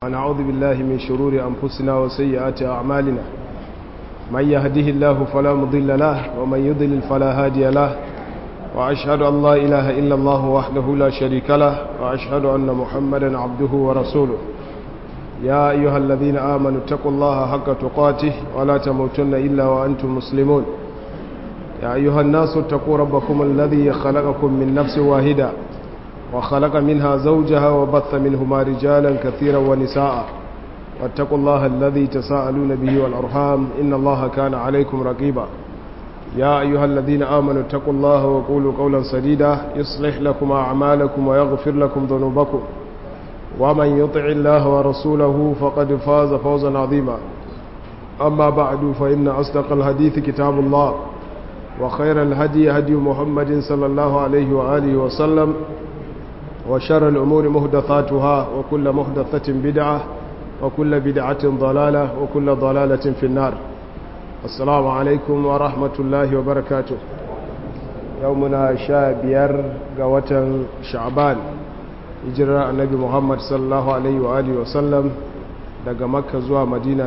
ونعوذ بالله من شرور أنفسنا وسيئات أعمالنا من يهده الله فلا مضل له ومن يضلل فلا هادي له وأشهد أن لا إله إلا الله وحده لا شريك له وأشهد أن محمدا عبده ورسوله يا أيها الذين آمنوا اتقوا الله حق تقاته ولا تموتن إلا وأنتم مسلمون يا أيها الناس اتقوا ربكم الذي خلقكم من نفس واحدة وخلق منها زوجها وبث منهما رجالا كثيرا ونساء واتقوا الله الذي تساءلون به والأرحام إن الله كان عليكم رقيبا يا أيها الذين آمنوا اتقوا الله وقولوا قولا سديدا يصلح لكم أعمالكم ويغفر لكم ذنوبكم ومن يطع الله ورسوله فقد فاز فوزا عظيما أما بعد فإن أصدق الحديث كتاب الله وخير الهدي هدي محمد صلى الله عليه وآله وسلم وشر الأمور مهدثاتها وكل مهدثة بدعة وكل بدعة ضلالة وكل ضلالة في النار السلام عليكم ورحمة الله وبركاته يومنا شابير قوة شعبان hijirar annabi muhammad sallallahu alaihi wa alihi wasallam daga makka zuwa madina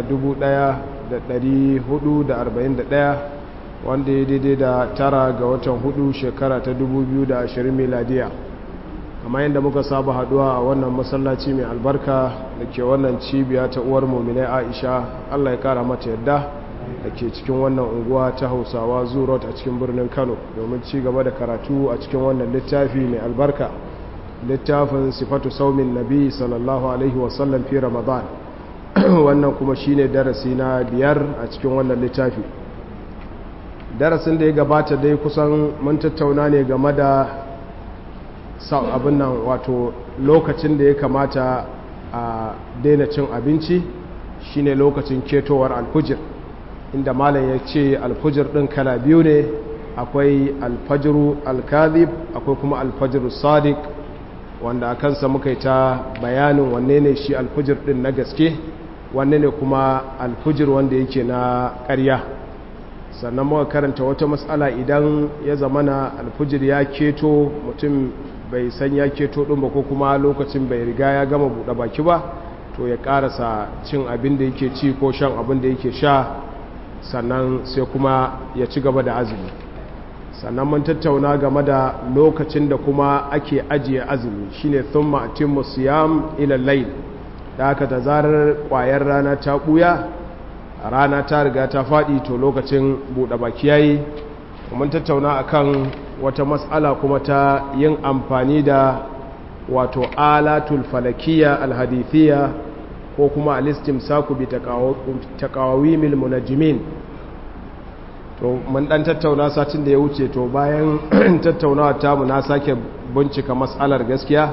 1441 wanda ya daidai da tara ga watan hudu shekara ta 2020 miladiya kamar yadda muka saba haduwa a wannan masallaci mai albarka da ke wannan cibiya ta uwar muminai aisha allah ya kara mata yadda da ke cikin wannan unguwa ta hausawa zurot a cikin birnin kano domin ci gaba da karatu a cikin wannan littafi mai albarka littafin sifatu saumin nabi sallallahu alaihi wasallam fi ramadan wannan kuma shine darasi na biyar a cikin wannan littafi darasin da ya gabata dai kusan mun tattauna ne game da abin nan wato lokacin da ya kamata a daina cin abinci shine lokacin ketowar alfujir inda malam ya ce alfujir ɗin kala biyu ne akwai alfajiru alkazib akwai kuma alfajiru sadiq wanda a kansa muka yi ta bayanin wanne ne shi alfujir din na gaske wanne ne kuma alfujir wanda yake na ƙarya sannan muka karanta wata matsala idan ya zamana alfujir ya keto mutum bai san ya keto ɗin ba ko kuma lokacin bai riga ya gama buɗe baki ba to ya ƙarasa cin abin da yake ci ko shan abin da yake sha sannan sai kuma ya ci gaba da azumi sannan mun tattauna game da lokacin da kuma ake ajiye azumi shine thumma atimmu siyam ila layl da haka da zarar kwayar rana ta buya rana ta riga ta fadi to lokacin bude baki yayi mun tattauna akan wata mas'ala kuma ta yin amfani da wato alatul falakiyya alhadithiyya ko kuma alistimsaku bi taqawimil munajjimin to mun dan tattauna satin da ya wuce to bayan tattaunawa tamu na sake bincika matsalar gaskiya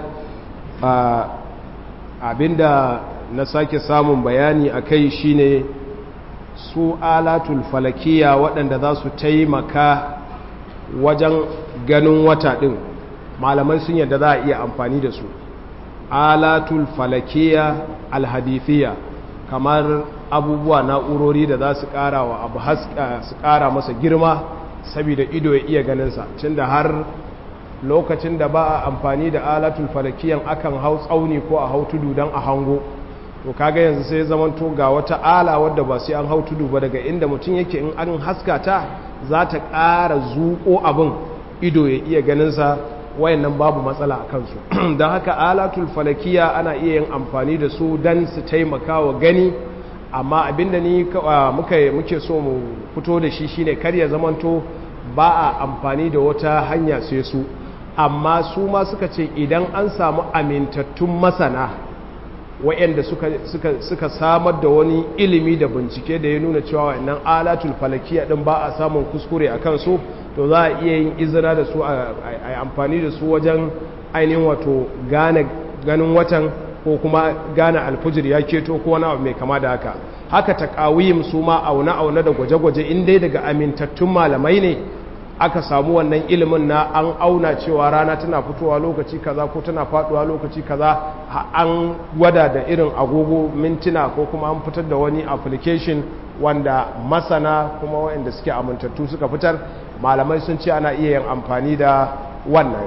abinda na sake samun bayani a kai shine su alatul falakiya waɗanda za su taimaka wajen ganin wata ɗin malamai sun yadda za a iya amfani da su alatul falakiya alhadithiya kamar abubuwa na'urori da za su kara wa abu su kara masa girma saboda ido ya iya ganinsa tun da har lokacin da ba a amfani da alatul falakiyan akan hau tsauni ko a hau tudu don a hango to kaga yanzu sai zamanto ga wata ala wadda ba sai an hau tudu ba daga inda mutum yake in an haska ta za ta ƙara zuƙo abin ido ya iya ganinsa wayannan babu matsala a kansu don haka alatul falakiya ana iya yin amfani da su don su taimaka wa gani amma abinda ni muka muke so mu fito da shi shine kar ya zamanto ba a amfani da wata hanya sai su amma su ma suka ce idan an samu amintattun masana wayanda suka, suka, suka samar da wani ilimi da bincike da ya nuna cewa wannan alatul falakiya din ba a samun kuskure a kansu to za a iya yin izina da su a amfani da su wajen ainihin wato gane ganin watan ko kuma gane alfujir ya keto ko wani abu mai kama da haka haka takawim su ma aune-aune da gwaje-gwaje in dai daga amintattun malamai ne aka samu wannan ilimin na an auna cewa rana tana fitowa lokaci kaza ko tana faduwa lokaci kaza an gwada da irin agogo mintuna ko kuma an fitar da wani application wanda masana kuma waɗanda suke amintattu suka fitar malamai sun ce ana iya yin amfani da wannan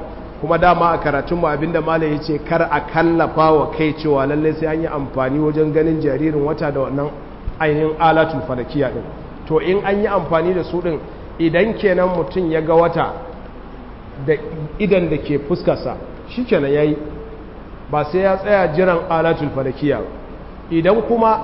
kuma dama a karatunmu abinda malam ya ce kar a kallafa wa kai cewa lallai sai an yi amfani wajen ganin jaririn wata da wannan ainihin alatul falakiya din to in an yi amfani da su din idan kenan mutum ya ga wata da idan da ke fuskarsa shi kenan ya yi ba sai ya tsaya jiran alatul falakiya idan kuma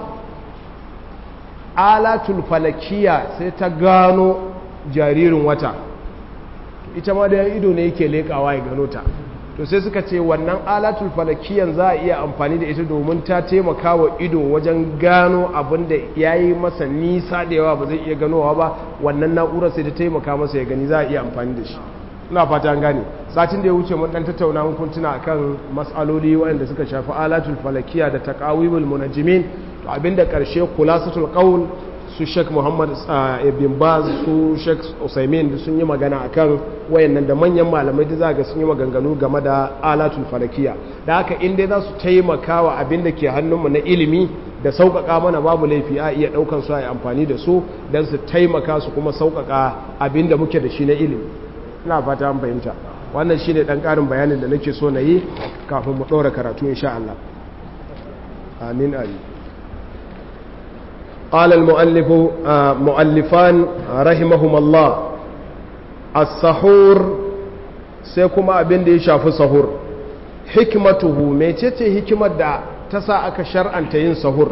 alatul falakiya sai ta gano jaririn wata ita ma da ido ne yake leƙawa ya gano ta to sai suka ce wannan alatul falakiyan za a iya amfani da ita domin ta taimaka wa ido wajen gano abin da ya yi masa nisa da yawa ba zai iya ganowa ba wannan na'urar sai ta taimaka masa ya gani za a iya amfani da shi ina fata an gane satin da ya wuce mun dan tattauna mun kuntuna akan mas'aloli waɗanda suka shafi alatul falakiya da taqawimul munajjimin to abinda karshe khulasatul qaul su Sheikh Muhammad ibn Baz su Sheikh Usaimin sun yi magana akan wayannan da manyan malamai da zaka sun yi maganganu game da alatul falakiya da haka in dai za su taimaka wa abinda ke hannunmu na ilimi da sauƙaƙa mana babu laifi a iya ɗaukan su a yi amfani da su don su taimaka su kuma sauƙaƙa abinda muke da shi na ilimi ina fata an fahimta wannan shi ne ɗan ƙarin bayanin da nake so na yi kafin mu ɗora karatu insha Allah amin amin قال المؤلف مؤلفان رحمهم الله السحور سيكما abin da ya shafi sahur hikmatuhu mecece hikimar da ta sa aka shar'anta yin sahur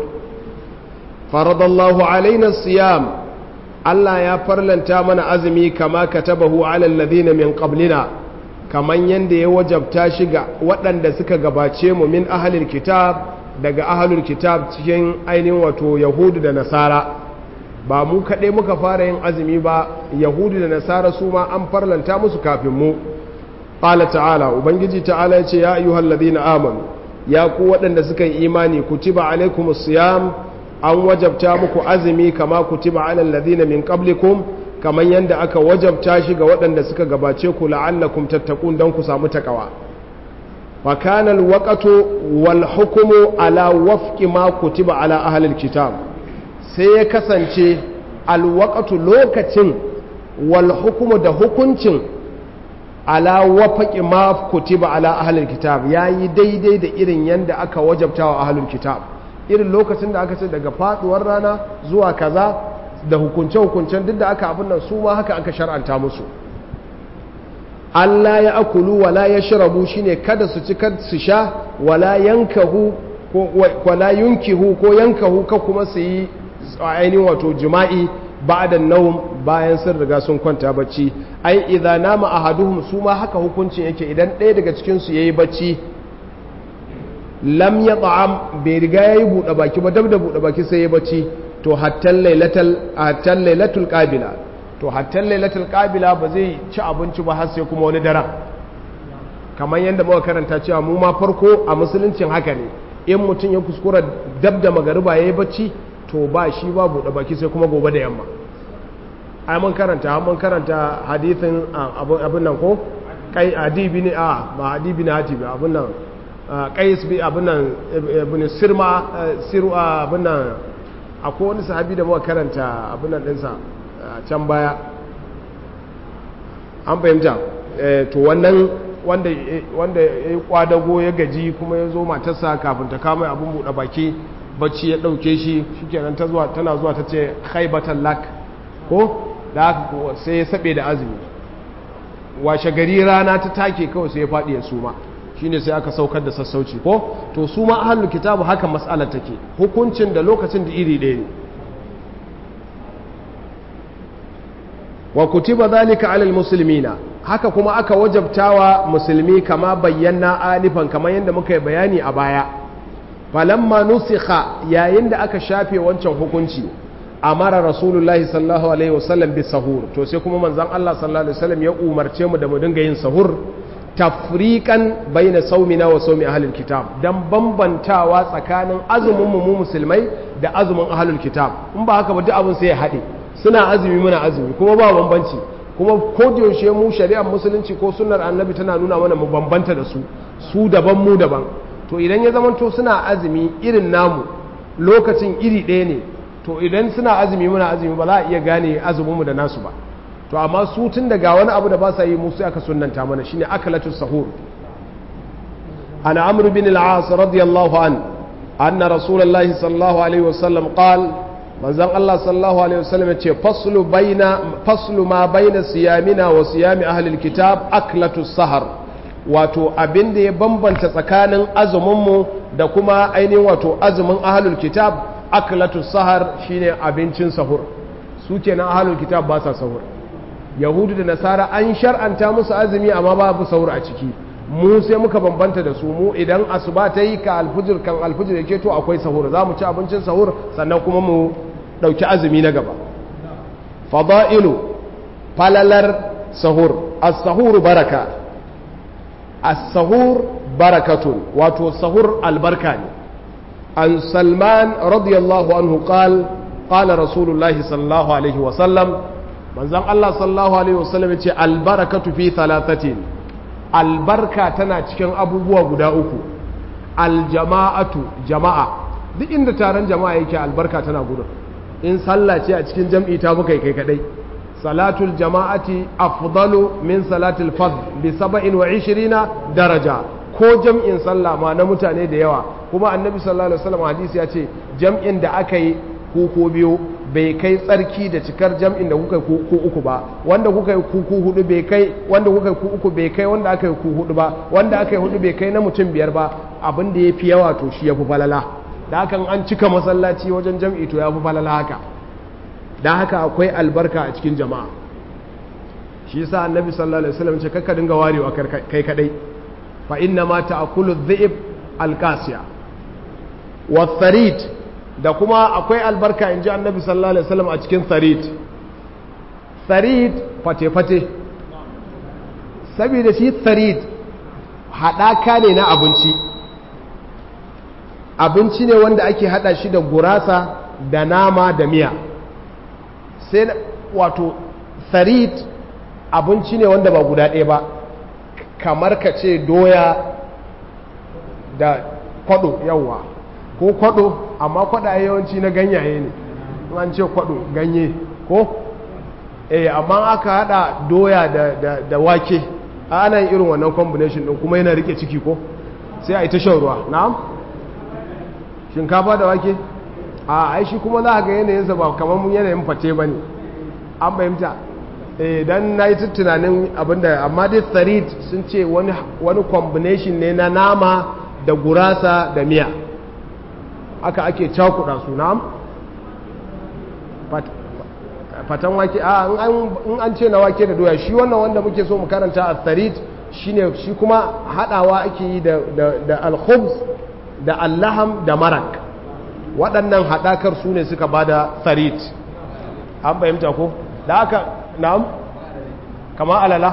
faradallahu alaina siyam Allah ya farlanta mana azumi kama katabahu alal ladina min qablina kaman yanda ya wajabta shi ga waɗanda suka gabace mu min ahlil kitab daga ahlul kitab cikin ainihin wato yahudu da nasara ba mu kaɗai muka fara yin azumi ba yahudu da nasara su ma an farlanta musu kafin mu qala ta'ala ubangiji ta'ala ya ce ya ayyuhal ladina amanu ya ku waɗanda suka yi imani kutiba alaikumus siyam an wajabta muku azumi kama kutiba alal ladina min qablikum kaman yanda aka wajabta shi ga waɗanda suka gabace ku la'allakum tattaqun dan ku samu takawa fa kana alwaqtu wal hukmu ala wafqi ma kutiba ala ahli alkitab sai ya kasance alwaqtu lokacin wal hukmu da hukuncin ala wafqi ma kutiba ala ahli alkitab yayi daidai da irin yanda aka wajabta wa ahli alkitab irin lokacin da aka ce daga faduwar rana zuwa kaza da hukunce-hukuncen duk da aka abin nan su ma haka aka shar'anta musu Allah ya akulu wala ya shirabu shine kada su ci kada su sha wala yankahu ko wala yunkihu ko yankahu ka kuma su yi ainihin wato jima'i ba'da nawm bayan sun riga sun kwanta bacci ai idza nama ahaduhum su ma haka hukuncin yake idan ɗaya daga cikin su yayi bacci lam ya ta'am bai riga ya yi buɗe baki ba dab da buɗe baki sai ya bacci to hattan lailatul ƙabila to hattan lailatul ƙabila ba zai ci abinci ba har sai kuma wani daren kamar yadda muka karanta cewa mu ma farko a musuluncin haka ne in mutum ya kuskura dab da magariba ya yi bacci to ba shi ba buɗe baki sai kuma gobe da yamma ai mun karanta mun karanta hadithin abin nan ko kai adibi ne a ba adibi ne hatibi abin nan qais bi abunan ibn sirma siru abunan akwai wani sahabi da muka karanta abunan dinsa can baya an fahimta to wannan wanda wanda ya kwadago ya gaji kuma ya zo matarsa kafin ta kama abin buɗe baki bacci ya ɗauke shi shikenan ta zuwa tana zuwa ta ce haibatan lak ko da haka sai ya saɓe da azumi washe gari rana ta take kawai sai ya faɗi ya suma shine sai aka saukar da sassauci ko to su ma ahlul kitabu haka mas'alar take hukuncin da lokacin da iri ɗaya ne wa kutiba zalika alal muslimina haka kuma aka wajabtawa musulmi kama bayyana alifan kamar yadda muka yi bayani a baya falamma nusikha yayin da aka shafe wancan hukunci amara rasulullahi sallallahu alaihi wasallam bi sahur to sai kuma manzon Allah sallallahu alaihi wasallam ya umarce mu da mu dinga yin sahur tafriqan baina saumina wa saumi ahlul kitab dan bambantawa tsakanin azumin mu musulmai da azumin ahlul kitab in ba haka ba duk abin sai ya hade suna azumi muna azumi kuma ba bambanci kuma ko da yaushe mu shari'ar musulunci ko sunnar annabi tana nuna mana mu bambanta da su su daban mu daban to idan ya zamanto suna azumi irin namu lokacin iri ɗaya ne to idan suna azumi muna azumi ba za a iya gane azumin mu da nasu ba to amma su tun daga wani abu da ba sa yi musu aka sunnanta mana shine akalatu sahur ana amr bin al-as radiyallahu an anna rasulullahi sallallahu alaihi wasallam qal manzon Allah sallallahu alaihi wasallam yace faslu baina faslu ma baina siyamina wa siyami ahli al-kitab aklatu sahar wato abin da ya bambanta tsakanin azumin mu da kuma ainihin wato azumin ahlul kitab aklatu sahar shine abincin sahur su kenan ahlul kitab ba sa sahur yahudu da nasara an shar'anta musu azumi amma babu sahur a ciki mu sai muka bambanta da su mu idan asuba ta yi ka alfujir kan alfujir yake to akwai sahur za mu ci abincin sahur sannan kuma mu ɗauki azumi na gaba fada'ilu falalar sahur as-sahur baraka as-sahur barakatun wato sahur albarka ne an salman radiyallahu anhu qal qala rasulullahi sallallahu alaihi wa sallam manzon Allah sallallahu alaihi wa sallam yace albarakatu fi thalathatin albarka tana cikin abubuwa guda uku aljama'atu jama'a duk inda taron jama'a yake albarka tana gudun in sallah ce a cikin jam'i ta muka kai kadai salatul jama'ati afdalu min salatul fadl bi 27 daraja ko jam'in sallah ma na mutane da yawa kuma annabi sallallahu alaihi wasallam hadisi ya ce jam'in da aka yi ku ko biyu bai kai tsarki da cikar jam'in da kuka yi ku uku ba wanda kuka yi ku hudu bai kai wanda kuka yi ku uku bai kai wanda aka yi ku hudu ba wanda aka yi hudu bai kai na mutum biyar ba abin da ya fi yawa to shi ya fi falala da hakan an cika masallaci wajen jam'i to ya fi falala haka da haka akwai albarka a cikin jama'a shi yasa annabi sallallahu alaihi wasallam ce kakka dinga warewa kai kadai fa inna ma ta'kulu dhi'b alqasiya wa tharid da kuma akwai albarka in ji annabi sallallahu alaihi wasallam a cikin tharid tharid fate-fate saboda shi tharid haɗaka ne na abinci abinci ne wanda ake haɗa shi da gurasa da nama da miya sai wato tharid abinci ne wanda ba guda ɗaya ba kamar ka ce doya da kwado yawa ko kwado amma kwada yawanci na ganyaye ne an ce kwado ganye ko eh amma aka hada doya da, da, da wake ana irin wannan combination din kuma yana rike ciki ko sai a yi ta shan ruwa na'am shinkafa da wake a ai shi kuma za a ga yanayinsa ba kamar mun yanayin fate ba ne an fahimta eh dan na yi tunanin abinda amma dai tsarit sun ce wani, wani combination ne na nama da gurasa da miya aka ake cakuɗa su nam fatan wake a in an ce na wake da doya shi wannan wanda muke so mu karanta a tsarit shine shi kuma haɗawa ake yi da alkhubz da allaham da marak waɗannan haɗakar su ne suka ba da tsarit an fahimta ko da aka na'am kama alala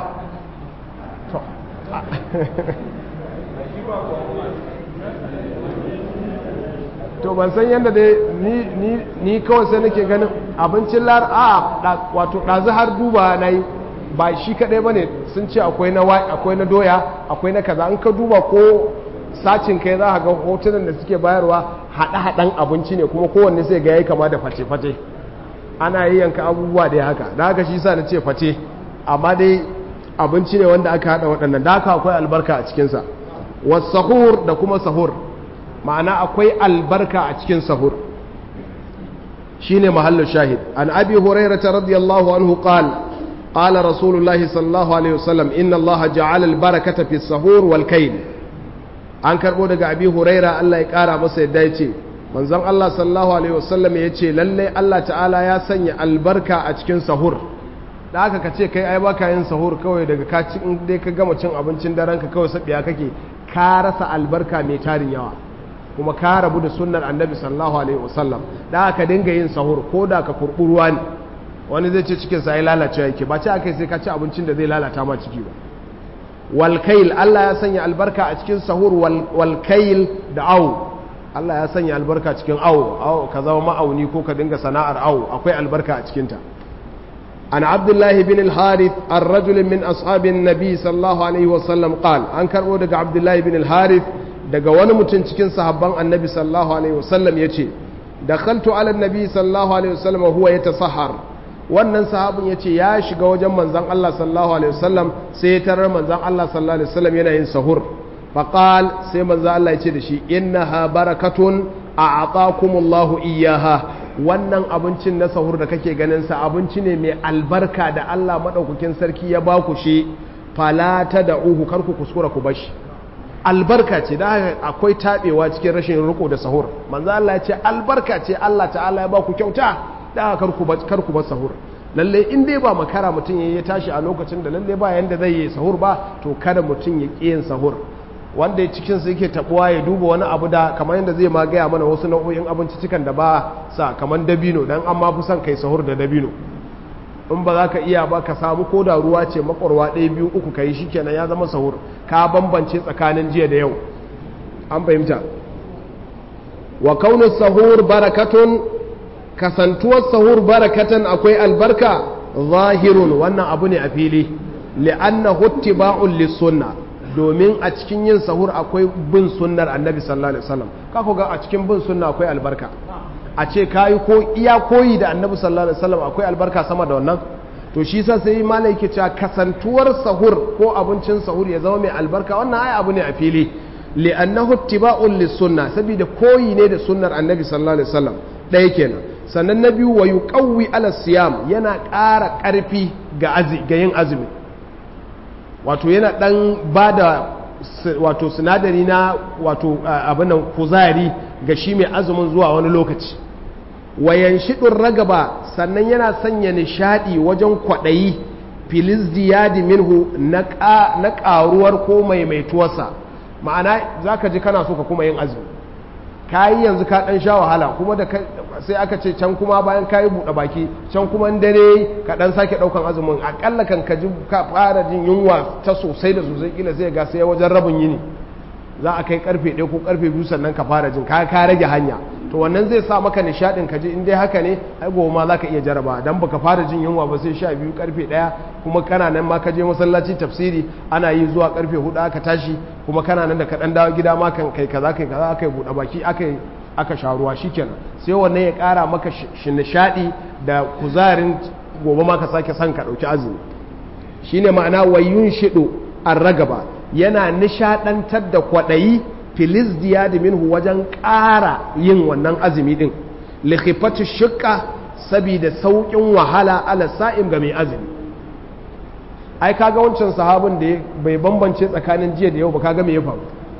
to ban san yadda dai ni kawai sai nake ganin abincin lar a wato ɗazu har duba na yi ba shi kaɗai ba ne sun ce akwai na doya akwai na kaza an ka duba ko sacin kai za a ga hotunan da suke bayarwa haɗe-haɗen abinci ne kuma kowanne sai ga ya kama da face-face ana yi yanka abubuwa da haka da haka shi sa na ce face amma dai abinci ne wanda aka haɗa waɗannan da haka akwai albarka a cikinsa wasu sahur da kuma sahur ma'ana akwai albarka a cikin sahur shine mahallu shahid an abi hurairah radiyallahu anhu qala qala rasulullah sallallahu alaihi wasallam inna allah ja'ala albarakata fi sahur wal kayl an karbo daga abi hurairah Allah ya kara masa yadda yace manzon Allah sallallahu alaihi wasallam yace lalle Allah ta'ala ya sanya albarka a cikin sahur da aka kace kai ai baka yin sahur kawai daga ka ci in dai ka gama cin abincin daren ka kawai sabiya kake ka rasa albarka mai tarin yawa kuma ka rabu da sunnar annabi sallallahu alaihi wasallam da aka dinga yin sahur ko da ka kurburuwa ne wani zai ce cikin sa ya lalace yake ba ce akai sai ka ci abincin da zai lalata ma ciki ba wal kail Allah ya sanya albarka a cikin sahur wal kail da aw Allah ya sanya albarka cikin aw aw ka zama ma'auni ko ka dinga sana'ar aw akwai albarka a cikin ta an abdullahi bin al-harith ar-rajul min ashabin nabi sallallahu alaihi wasallam qal an karbo daga abdullahi bin al-harith daga wani mutum cikin sahabban annabi sallallahu alaihi wasallam ya ce da kaltu ala nabi sallallahu alaihi wasallam huwa ya tasahar wannan sahabin ya ce ya shiga wajen manzan Allah sallallahu alaihi wasallam sai ya tarar manzan Allah sallallahu alaihi wasallam yana yin sahur faqal sai manzan Allah ya ce da shi innaha barakatun a'atakumullahu iyyaha wannan abincin na sahur da kake ganin sa abinci ne mai albarka da Allah madaukakin sarki ya baku shi fala tad'uhu kar ku kuskura ku bashi albarka ce da akwai tabewa cikin rashin riko da sahur manzo Allah ya ce albarka ce Allah ta'ala ya baku kyauta da kar ku kar ku bar sahur lalle in dai ba makara mutum ya tashi a lokacin da lalle ba yanda zai yi sahur ba to kada mutum ya ƙi yin sahur wanda ya cikin su yake tabuwa ya duba wani abu da kamar yadda zai ma gaya mana wasu nau'o'in abinci cikan da ba sa kamar dabino dan an ma fi son kai sahur da dabino in ba za ka iya ba ka samu ko da ruwa ce makwarwa ɗaya biyu uku ka yi shi kenan ya zama sahur ka bambance tsakanin jiya da yau an fahimta wa kaunin sahur barakatun kasantuwar sahur barakatan akwai albarka zahirun wannan abu ne a fili li'anna huttiba'un lissunna domin a cikin yin sahur akwai bin sunnar annabi sallallahu alaihi wasallam ka ga a cikin bin sunna akwai albarka a ce kayi ko iya koyi da annabi sallallahu alaihi wasallam akwai albarka sama da wannan to shi sa sai malai yake cewa kasantuwar sahur ko abincin sahur ya zama mai albarka wannan ai abu ne a fili li'annahu ittiba'un lis-sunna saboda koyi ne da sunnar annabi sallallahu alaihi wasallam ɗaya kenan sannan na biyu wa yuqawwi ala siyam yana ƙara ƙarfi ga ga yin azumi wato yana ɗan bada wato sinadari na wato abin nan kuzari ga shi mai azumin zuwa wani lokaci wayan shiɗin ragaba sannan yana sanya nishaɗi wajen kwaɗayi filis diyadi minhu na ƙaruwar ko maimaituwarsa ma'ana za ka ji kana so ka kuma yin azumi ka yi yanzu ka ɗan sha wahala kuma da sai aka ce can kuma bayan ka yi buɗe baki can kuma dare ka ɗan sake ɗaukan azumin aƙalla kan ka ji ka fara jin yunwa ta sosai da sosai kila sai ga sai wajen rabin yini za a kai karfe ɗaya ko karfe biyu sannan ka fara jin ka ka rage hanya to wannan zai sa maka nishaɗin ka ji in dai haka ne ai gobe ma za ka iya jaraba dan baka fara jin yunwa ba sai sha biyu karfe ɗaya kuma kana nan ma ka je masallaci tafsiri ana yi zuwa karfe hudu aka tashi kuma kana nan da ka ɗan dawo gida ma kan kai kaza kai kaza aka yi buɗe baki aka yi aka sha ruwa shikenan sai wannan ya ƙara maka shi nishaɗi da kuzarin gobe ma ka sake son ka ɗauki azumi shine ma'ana wayun shiɗo an ragaba yana nishadantar da kwaɗayi filis diyadi minhu wajen ƙara yin wannan azumi ɗin likhifatu shukka saboda sauƙin wahala ala sa'im ga mai azumi ai kaga wancan sahabin da bai bambance tsakanin jiya da yau ba kaga me ya faru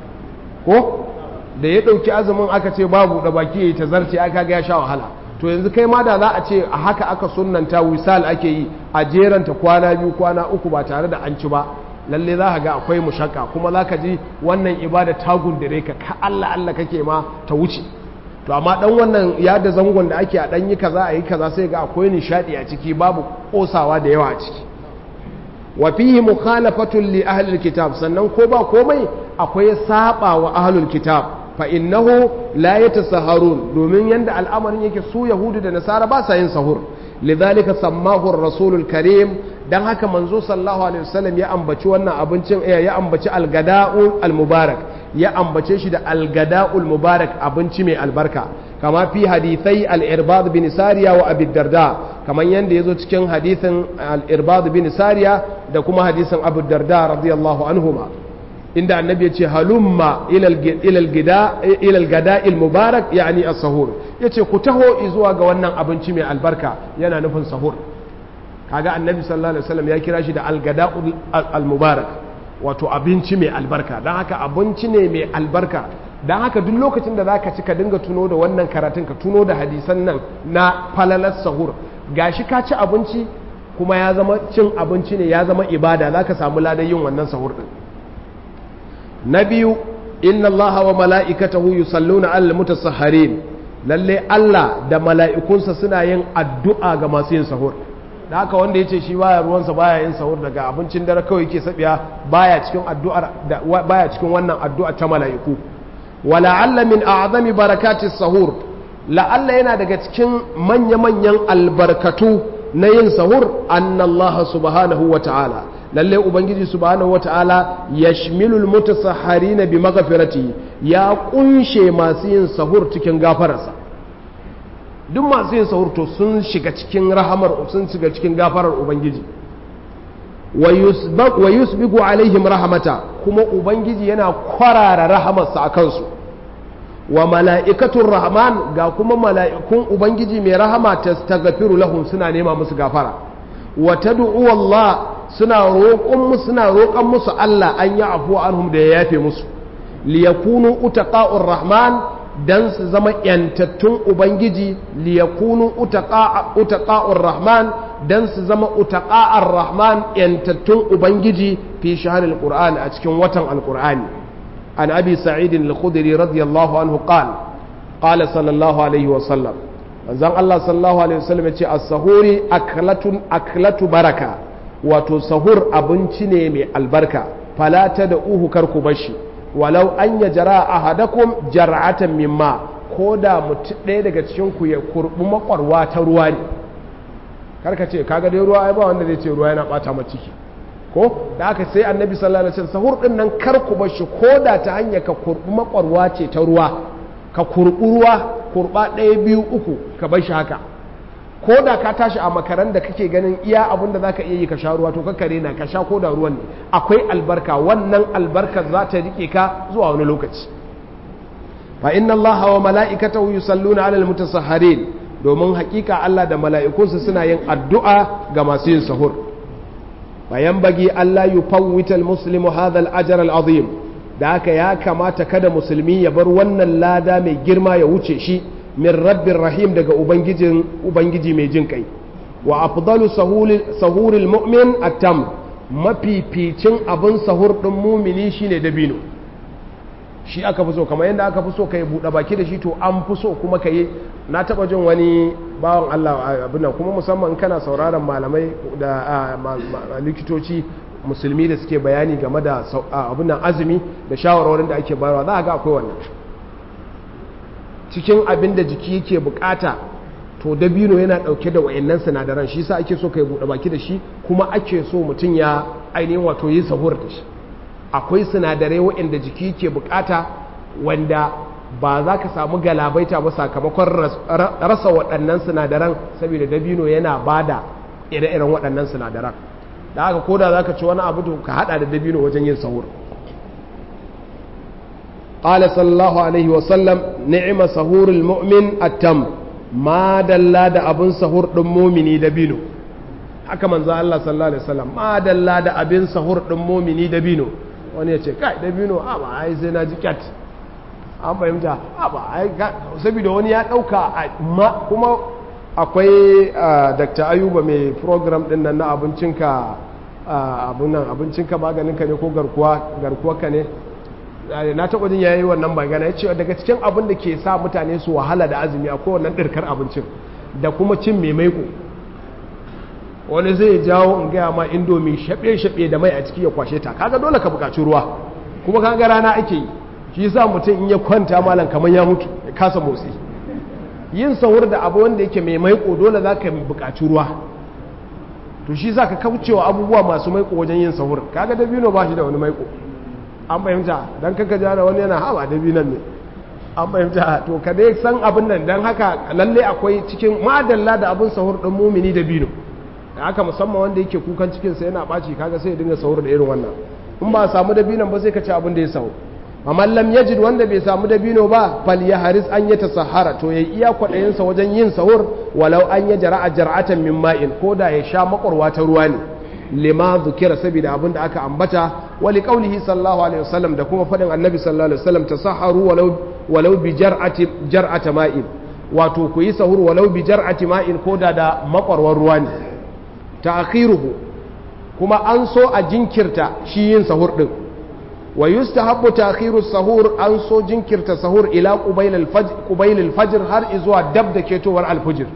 ko da ya ɗauki azumin aka ce babu da baki ya yi ta zarce aka ga ya sha wahala to yanzu kai ma da za a ce a haka aka sunnanta wisal ake yi a jeranta kwana biyu kwana uku ba tare da an ci ba lalle za ka ga akwai mushakka kuma za ka ji wannan ibada ta gundare ka ka Allah Allah kake ma ta wuce to amma dan wannan ya da zangon da ake a dan yi kaza a yi kaza sai ga akwai nishadi a ciki babu kosawa da yawa a ciki wa fihi mukhalafatun li ahli alkitab sannan ko ba komai akwai saba wa ahlul kitab fa innahu la yatasahharun domin yanda al'amarin yake su yahudu da nasara ba sa yin sahur lidhalika sammahu ar-rasulul karim dan haka manzo sallallahu alaihi wasallam ya ambaci wannan abincin ya ambaci algada'u almubarak ya ambace shi da algada'ul mubarak abinci mai albarka kama fi hadithai al-irbad bin sariya wa abi darda kaman yanda yazo cikin hadithin al-irbad bin sariya da kuma hadisin abu darda radiyallahu anhuma inda annabi ya ce halumma ila al-gada'il mubarak yani as-sahur yace ku taho zuwa ga wannan abinci mai albarka yana nufin sahur kaga annabi sallallahu alaihi wasallam ya kira shi da algada'ul al-mubarak wato abinci mai albarka dan haka abinci ne mai albarka dan haka duk lokacin da zaka ci ka dinga tuno da wannan karatun ka tuno da hadisan nan na falalar sahur gashi ka ci abinci kuma ya zama cin abinci ne ya zama ibada zaka samu ladan yin wannan sahur din na biyu inna allaha wa mala'ikatahu yusalluna alal mutasahharin lalle Allah da mala'ikunsa suna yin addu'a ga masu yin sahur da haka wanda ya ce shi baya ruwansa baya yin sahur daga abincin dare kawai ke sabiya baya cikin addu'ar baya cikin wannan addu'a ta mala'iku wala'alla min a'zami barakatis sahur la'alla yana daga cikin manya-manyan albarkatu na yin sahur annallaha subhanahu wa ta'ala lalle ubangiji subhanahu wa ta'ala yashmilul mutasahharina bi maghfirati ya kunshe masu yin sahur cikin gafararsa duk masu yin sahur to sun shiga cikin rahamar sun shiga cikin gafarar ubangiji wa yusbigu alaihim rahamata kuma ubangiji yana kwarara rahamarsa a kansu wa mala'ikatun rahman ga kuma mala'ikun ubangiji mai rahama ta stagafiru lahum suna nema musu gafara wa tad'u Allah suna roƙon musu suna roƙon musu Allah an yi afuwa anhum da ya yafe musu liyakunu utaqa'ur rahman dan su zama yantattun ubangiji liyakunu utaqa'ur rahman dan su zama utaqa'ar rahman yantattun ubangiji fi shahril qur'an a cikin watan alqur'ani an abi sa'id al-khudri radiyallahu anhu qala qala sallallahu alaihi wa sallam manzon Allah sallallahu alaihi wasallam yace as-sahuri aklatun aklatu baraka wato sahur abinci ne mai albarka fala da uhu karku bashi walau an ya jara ahadakum jar'atan mimma ko da mutum ɗaya daga cikin ku ya kurbi makwarwa ta ruwa ne karka ce kaga dai ruwa ai ba wanda zai ce ruwa yana bata ma ciki ko da aka sai annabi sallallahu alaihi wasallam sahur din nan karku bashi ko da ta hanya ka kurbi makwarwa ce ta ruwa ka kurbi ruwa kurba ɗaya biyu uku ka bar shi haka ko da ka tashi a makaran da kake ganin iya abin da za ka iya yi ka sha ruwa to kakkare na ka sha ko da ruwan ne akwai albarka wannan albarkar za ta rike ka zuwa wani lokaci fa inna Allah wa mala'ikatahu yusalluna 'alal mutasahharin domin hakika Allah da mala'ikunsa suna yin addu'a ga masu yin sahur bayan bagi Allah yufawwital muslimu hadha al-ajr al-azim da haka ya kamata kada musulmi ya bar wannan lada mai girma ya wuce shi min rabbin rahim daga ubangijin ubangiji mai jin kai wa afdalu sahuril mu'min atam mafificin abin sahur din mumini shine dabino shi aka fi so kamar yadda aka fi so ka yi buɗe baki da shi to an fi so kuma ka yi na taɓa jin wani bawan Allah abin nan kuma musamman kana sauraron malamai da likitoci musulmi da suke bayani game da abin nan azumi da shawarwarin da ake bayarwa za a ga akwai wannan cikin abin da jiki yake bukata to dabino yana dauke da wayannan sinadaran shi yasa ake so kai bude baki da shi kuma ake so mutum ya ainihin wato yi sahur da shi akwai sinadarai wayanda jiki yake bukata wanda ba za ka samu galabaita ba sakamakon rasa waɗannan sinadaran saboda dabino yana bada ire-iren waɗannan sinadaran da haka koda za ka ci wani abu to ka hada da dabino wajen yin sahur قال صلى الله عليه وسلم نعم سهور المؤمن التم ما دلا da abin sahur din mumini da bino haka manzo Allah sallallahu alaihi wasallam ma dalla da abin sahur din mumini da bino wani ya ce kai da bino a ba ai sai na ji cat an fahimta a ba ai saboda wani ya dauka kuma akwai Dr. Ayuba mai program din nan na abincinka abun nan abincinka maganinka ne ko garkuwa garkuwarka ne na taɓa jin yayi wannan magana ya ce daga cikin abin da ke sa mutane su wahala da azumi a kowannan ɗirkar abincin da kuma cin mai maiko wani zai jawo in gaya ma indomi shaɓe-shaɓe da mai a ciki ya kwashe ta kaga dole ka buƙaci ruwa kuma kaga rana ake yi shi sa mutum in ya kwanta malam kamar ya mutu ya kasa motsi yin sahur da abu wanda yake mai maiko dole za ka buƙaci ruwa to shi sa ka kaucewa abubuwa masu maiko wajen yin sahur kaga dabino ba shi da wani maiko an fahimta don kaka jana wani yana hawa da binan ne an fahimta to ka dai san abin nan don haka lalle akwai cikin madalla da abin sahur ɗin mumini da bino da haka musamman wanda yake kukan cikinsa yana ɓaci kaga sai ya dinga sahur da irin wannan in ba samu da binan ba sai ka ci abin da ya sahur amma lam yajid wanda bai samu da bino ba fal ya haris an ya tasahara to ya iya kwaɗayinsa wajen yin sahur walau an ya jara'a jar'atan min ma'in ko da ya sha makwarwa ta ruwa ne lima zukira saboda abin da aka ambata wali qaulihi sallallahu alaihi wasallam da kuma fadin annabi sallallahu alaihi wasallam tasaharu walau walau bi jar'ati jar'ata ma'in wato ku yi sahur walau bi jar'ati ma'in ko da da makwarwar ruwa ne ta'khiruhu kuma an so a jinkirta shi yin sahur din wa yustahabbu ta'khiru sahur an so jinkirta sahur ila qubayl al-fajr qubayl al-fajr har izuwa dab da ketowar al-fajr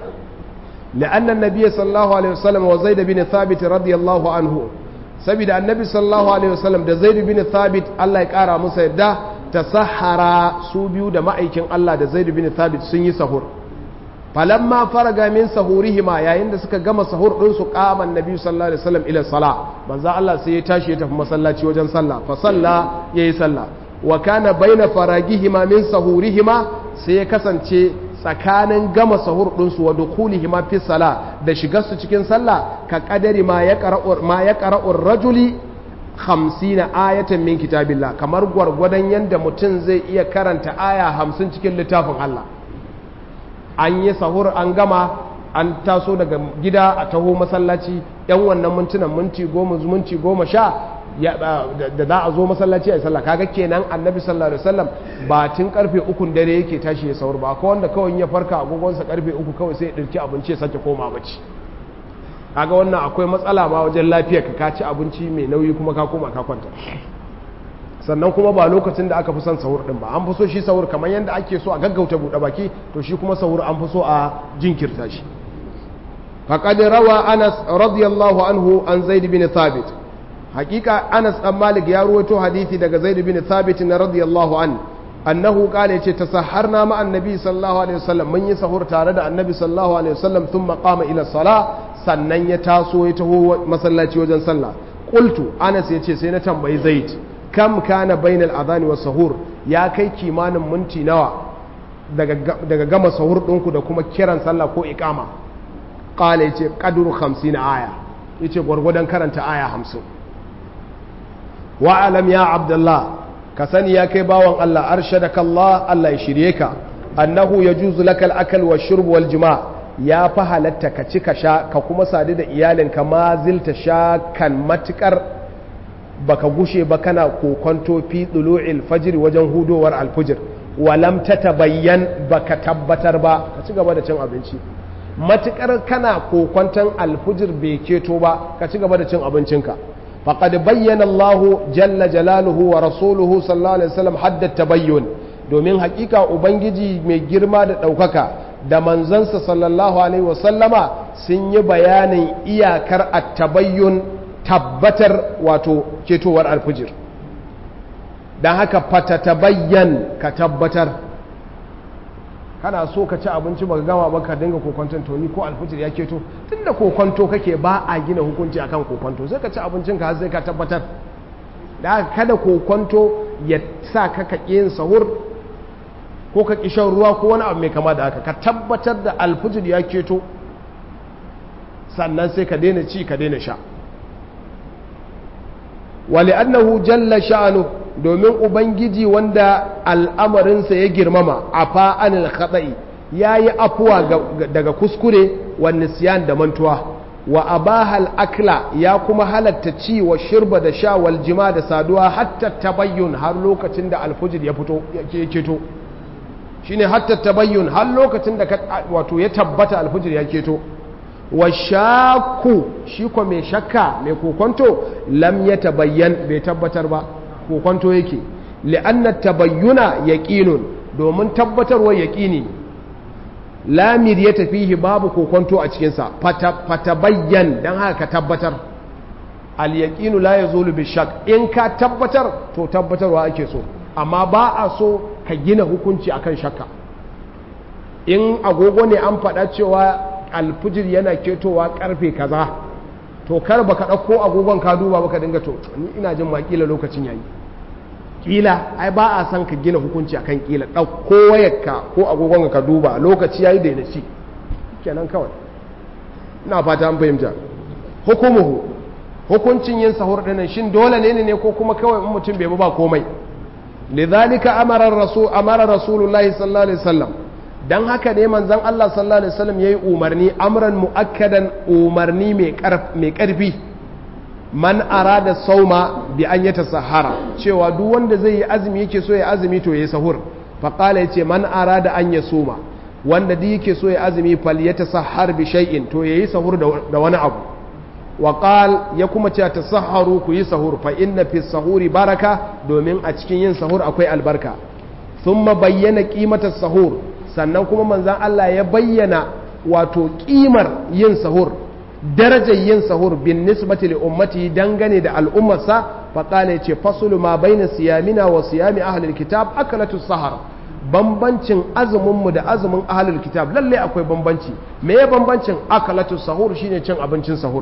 لأن النبي صلى الله عليه وسلم وزيد بن ثابت رضي الله عنه سبيد النبي صلى الله عليه وسلم ده زيد بن ثابت الله يقارى مسا يدا تسحر سوبيو ده مأيكين الله ده زيد بن ثابت سني سهور فلما فرغ من سهورهما يا عند suka gama sahur din su qama annabi sallallahu alaihi wasallam ila sala manzo Allah sai ya tashi ya tafi masallaci wajen sallah fa salla yayi sallah wa kana baina faragihima min sahurihima sai ya kasance tsakanin gama sahur ɗinsu wa dukulihi ma fi sala da shigarsu cikin sallah ka kadari ma ya ƙara'ur rajuli hamsina ayatan min kitabillah kamar gwargwadon yadda mutum zai iya karanta aya hamsin cikin littafin Allah an yi sahur an gama an taso daga gida a taho masallaci yan wannan mintunan minti goma minti goma sha da za a zo masallaci a yi sallah kaga kenan annabi sallallahu alaihi wasallam ba tun karfe ukun dare yake tashi ya sahur ba ko wanda kawai ya farka agogonsa karfe uku kawai sai ya dirki abinci ya sake koma bacci kaga wannan akwai matsala ma wajen lafiya ka ci abinci mai nauyi kuma ka koma ka kwanta sannan kuma ba lokacin da aka fi son sahur din ba an fi so shi sahur kamar yadda ake so a gaggauta buɗe baki to shi kuma sahur an fi so a jinkirta shi faqad rawa anas radiyallahu anhu an zaid bin thabit hakika anas dan malik ya ruwaito hadisi daga zaid bin thabit na radiyallahu an annahu qala yace tasahharna ma annabi sallallahu alaihi wasallam mun yi sahur tare da annabi sallallahu alaihi wasallam thumma qama ila salah sannan ya taso ya taho masallaci wajen sallah qultu anas yace sai na tambayi zaid kam kana bainal adhani was sahur ya kai kimanin minti nawa daga daga gama sahur ɗinku da kuma kiran sallah ko iqama qala yace qadru 50 aya yace gwargwadon karanta aya 50 wa alam ya abdullah ka sani ya kai bawan Allah arshadaka Allah Allah ya shirye ka annahu yajuzu lakal akal wa shurb wal jima' ya fa halatta ka ci ka sha ka kuma sadu da iyalinka ma zilta sha kan matukar baka gushe ba kana kokonto fi dulu'il fajr wajen hudowar alfujir walam tatabayyan baka tabbatar ba ka ci gaba da cin abinci matukar kana kokonton alfujir bai keto ba ka ci gaba da cin abincinka faqad bayyana Allah jalla jalaluhu wa rasuluhu sallallahu alaihi wasallam hadda tabayyun domin hakika ubangiji mai girma da daukaka da manzansa sallallahu alaihi wasallama sun yi bayanin iyakar at-tabayyun tabbatar wato ketowar alfujir don haka fata tabayyan ka tabbatar kana so ka ci abinci baka gama ba ka dinga kokonton to ni ko alfujir ya keto tunda kokonto kake ba a gina hukunci akan kokonto sai ka ci abincin ka sai ka tabbatar da haka kada kokonto ya sa ka ka yin sahur ko ka ƙi shan ruwa ko wani abu mai kama da haka ka tabbatar da alfujir ya keto sannan sai ka daina ci ka daina sha wali annahu jalla sha'anu domin ubangiji wanda al'amarinsa ya girmama a fa'anil khata'i ya yi afuwa daga kuskure wa nisyan da mantuwa wa abahal akla ya kuma halatta ci wa shirba da sha wal jima da saduwa hatta tabayyun har lokacin da alfujir ya fito ya keto shine hatta tabayyun har lokacin da wato ya tabbata alfujir ya keto wa shaku shi ko mai shakka mai kokonto lam ya tabayyan bai tabbatar ba kokonto yake li'anna tabayyuna yaqinun domin tabbatarwa yaqini lamir ya tafihi babu kokonto a cikin sa fatabayyan dan haka ka tabbatar al yaqinu la yazulu bi shak in ka tabbatar to tabbatarwa ake so amma ba a so ka gina hukunci akan shakka in agogo ne an faɗa cewa alfijir yana ketowa karfe kaza to kar baka ɗauko agogon ka duba baka dinga to ni ina jin ma kila lokacin yayi kila ai ba a san ka gina hukunci akan kila ɗauko wayarka ko agogon ka duba lokaci yayi da ci kenan kawai ina fata an fahimta hukumuhu hukuncin yin sahur dinnan shin dole ne ne ko kuma kawai in mutum bai ba komai lidhalika amara rasul amara rasulullahi sallallahu alaihi wasallam dan haka ne manzon Allah sallallahu alaihi wasallam yayi umarni amran muakkadan umarni mai mai karfi man arada sauma bi an yata sahara cewa duk wanda zai yi azumi yake so ya azumi to yayi sahur fa qala yace man arada an yasuma wanda duk yake so ya azumi fal yata sahar bi shay'in to yayi sahur da wani abu wa qal ya kuma ce tasahharu ku yi sahur fa inna fi sahuri baraka domin a cikin yin sahur akwai albarka thumma bayyana qimatas sahur sannan kuma manzon Allah ya bayyana wato kimar yin sahur darajar yin sahur bin nisbati li ummati dangane da al'ummarsa fa qala yace fasulu ma baina siyamina wa siyami ahlil kitab akalatu sahar bambancin azumin mu da azumin ahlul kitab lalle akwai bambanci me ya bambancin akalatu sahur shine cin abincin sahur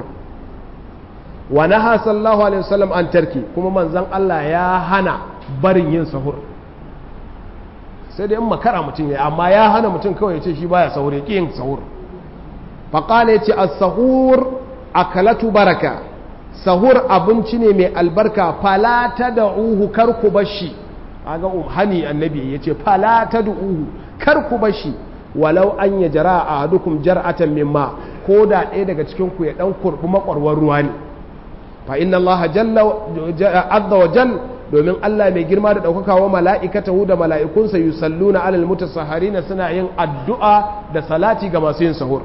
wa naha sallallahu alaihi wasallam an tarki kuma manzon Allah ya hana barin yin sahur sai dai in makara mutum ya amma ya hana mutum kawai ya ce shi baya sahur ya ƙi yin sahur faƙala ya ce a sahur akalatu baraka sahur abinci ne mai albarka falata da uhu kar ku bashi aga hani annabi ya ce falata da uhu kar ku bashi walau an ya jara a hadukum jar'atan mimma ko da ɗaya daga cikin ku ya ɗan kurɓi makwarwar ruwa ne fa inna Allah jalla azza wa jal domin Allah mai girma da ɗaukaka wa mala'ikatahu da mala'ikunsa yusalluna alal mutasahharina suna yin addu'a da salati ga masu yin sahur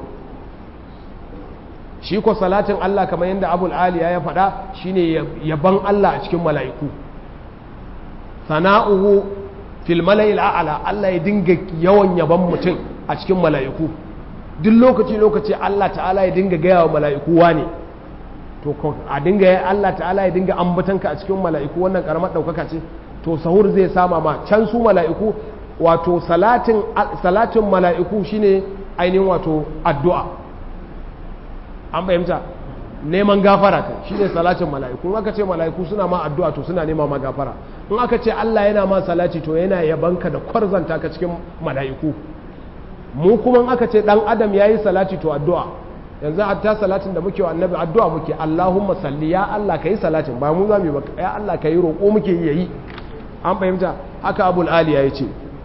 shi ko salatin Allah kamar yadda abul aliya ya faɗa shine yaban Allah a cikin mala'iku sana'uhu fil mala'il a'la Allah ya dinga yawan yaban mutum a cikin mala'iku duk lokaci lokaci Allah ta'ala ya dinga gaya wa mala'iku wane to a dinga ya Allah ta'ala ya dinga ambatanka a cikin mala'iku wannan karamar ɗaukaka ce to sahur zai sama ma can su mala'iku wato salatin salatin mala'iku shine ainihin wato addu'a an fahimta neman gafara kai shi ne salatin mala'iku in aka ce mala'iku suna ma addu'a to suna nema ma gafara in aka ce Allah yana ma salati to yana yabanka da kwarzanta ka cikin mala'iku mu kuma in aka ce dan adam yayi salati to addu'a yanzu hatta salatin da muke wa annabi addu'a muke Allahumma salli ya Allah kai salatin ba mu zamu ba ya Allah kai roƙo muke yi yayi an fahimta haka abul aliya yace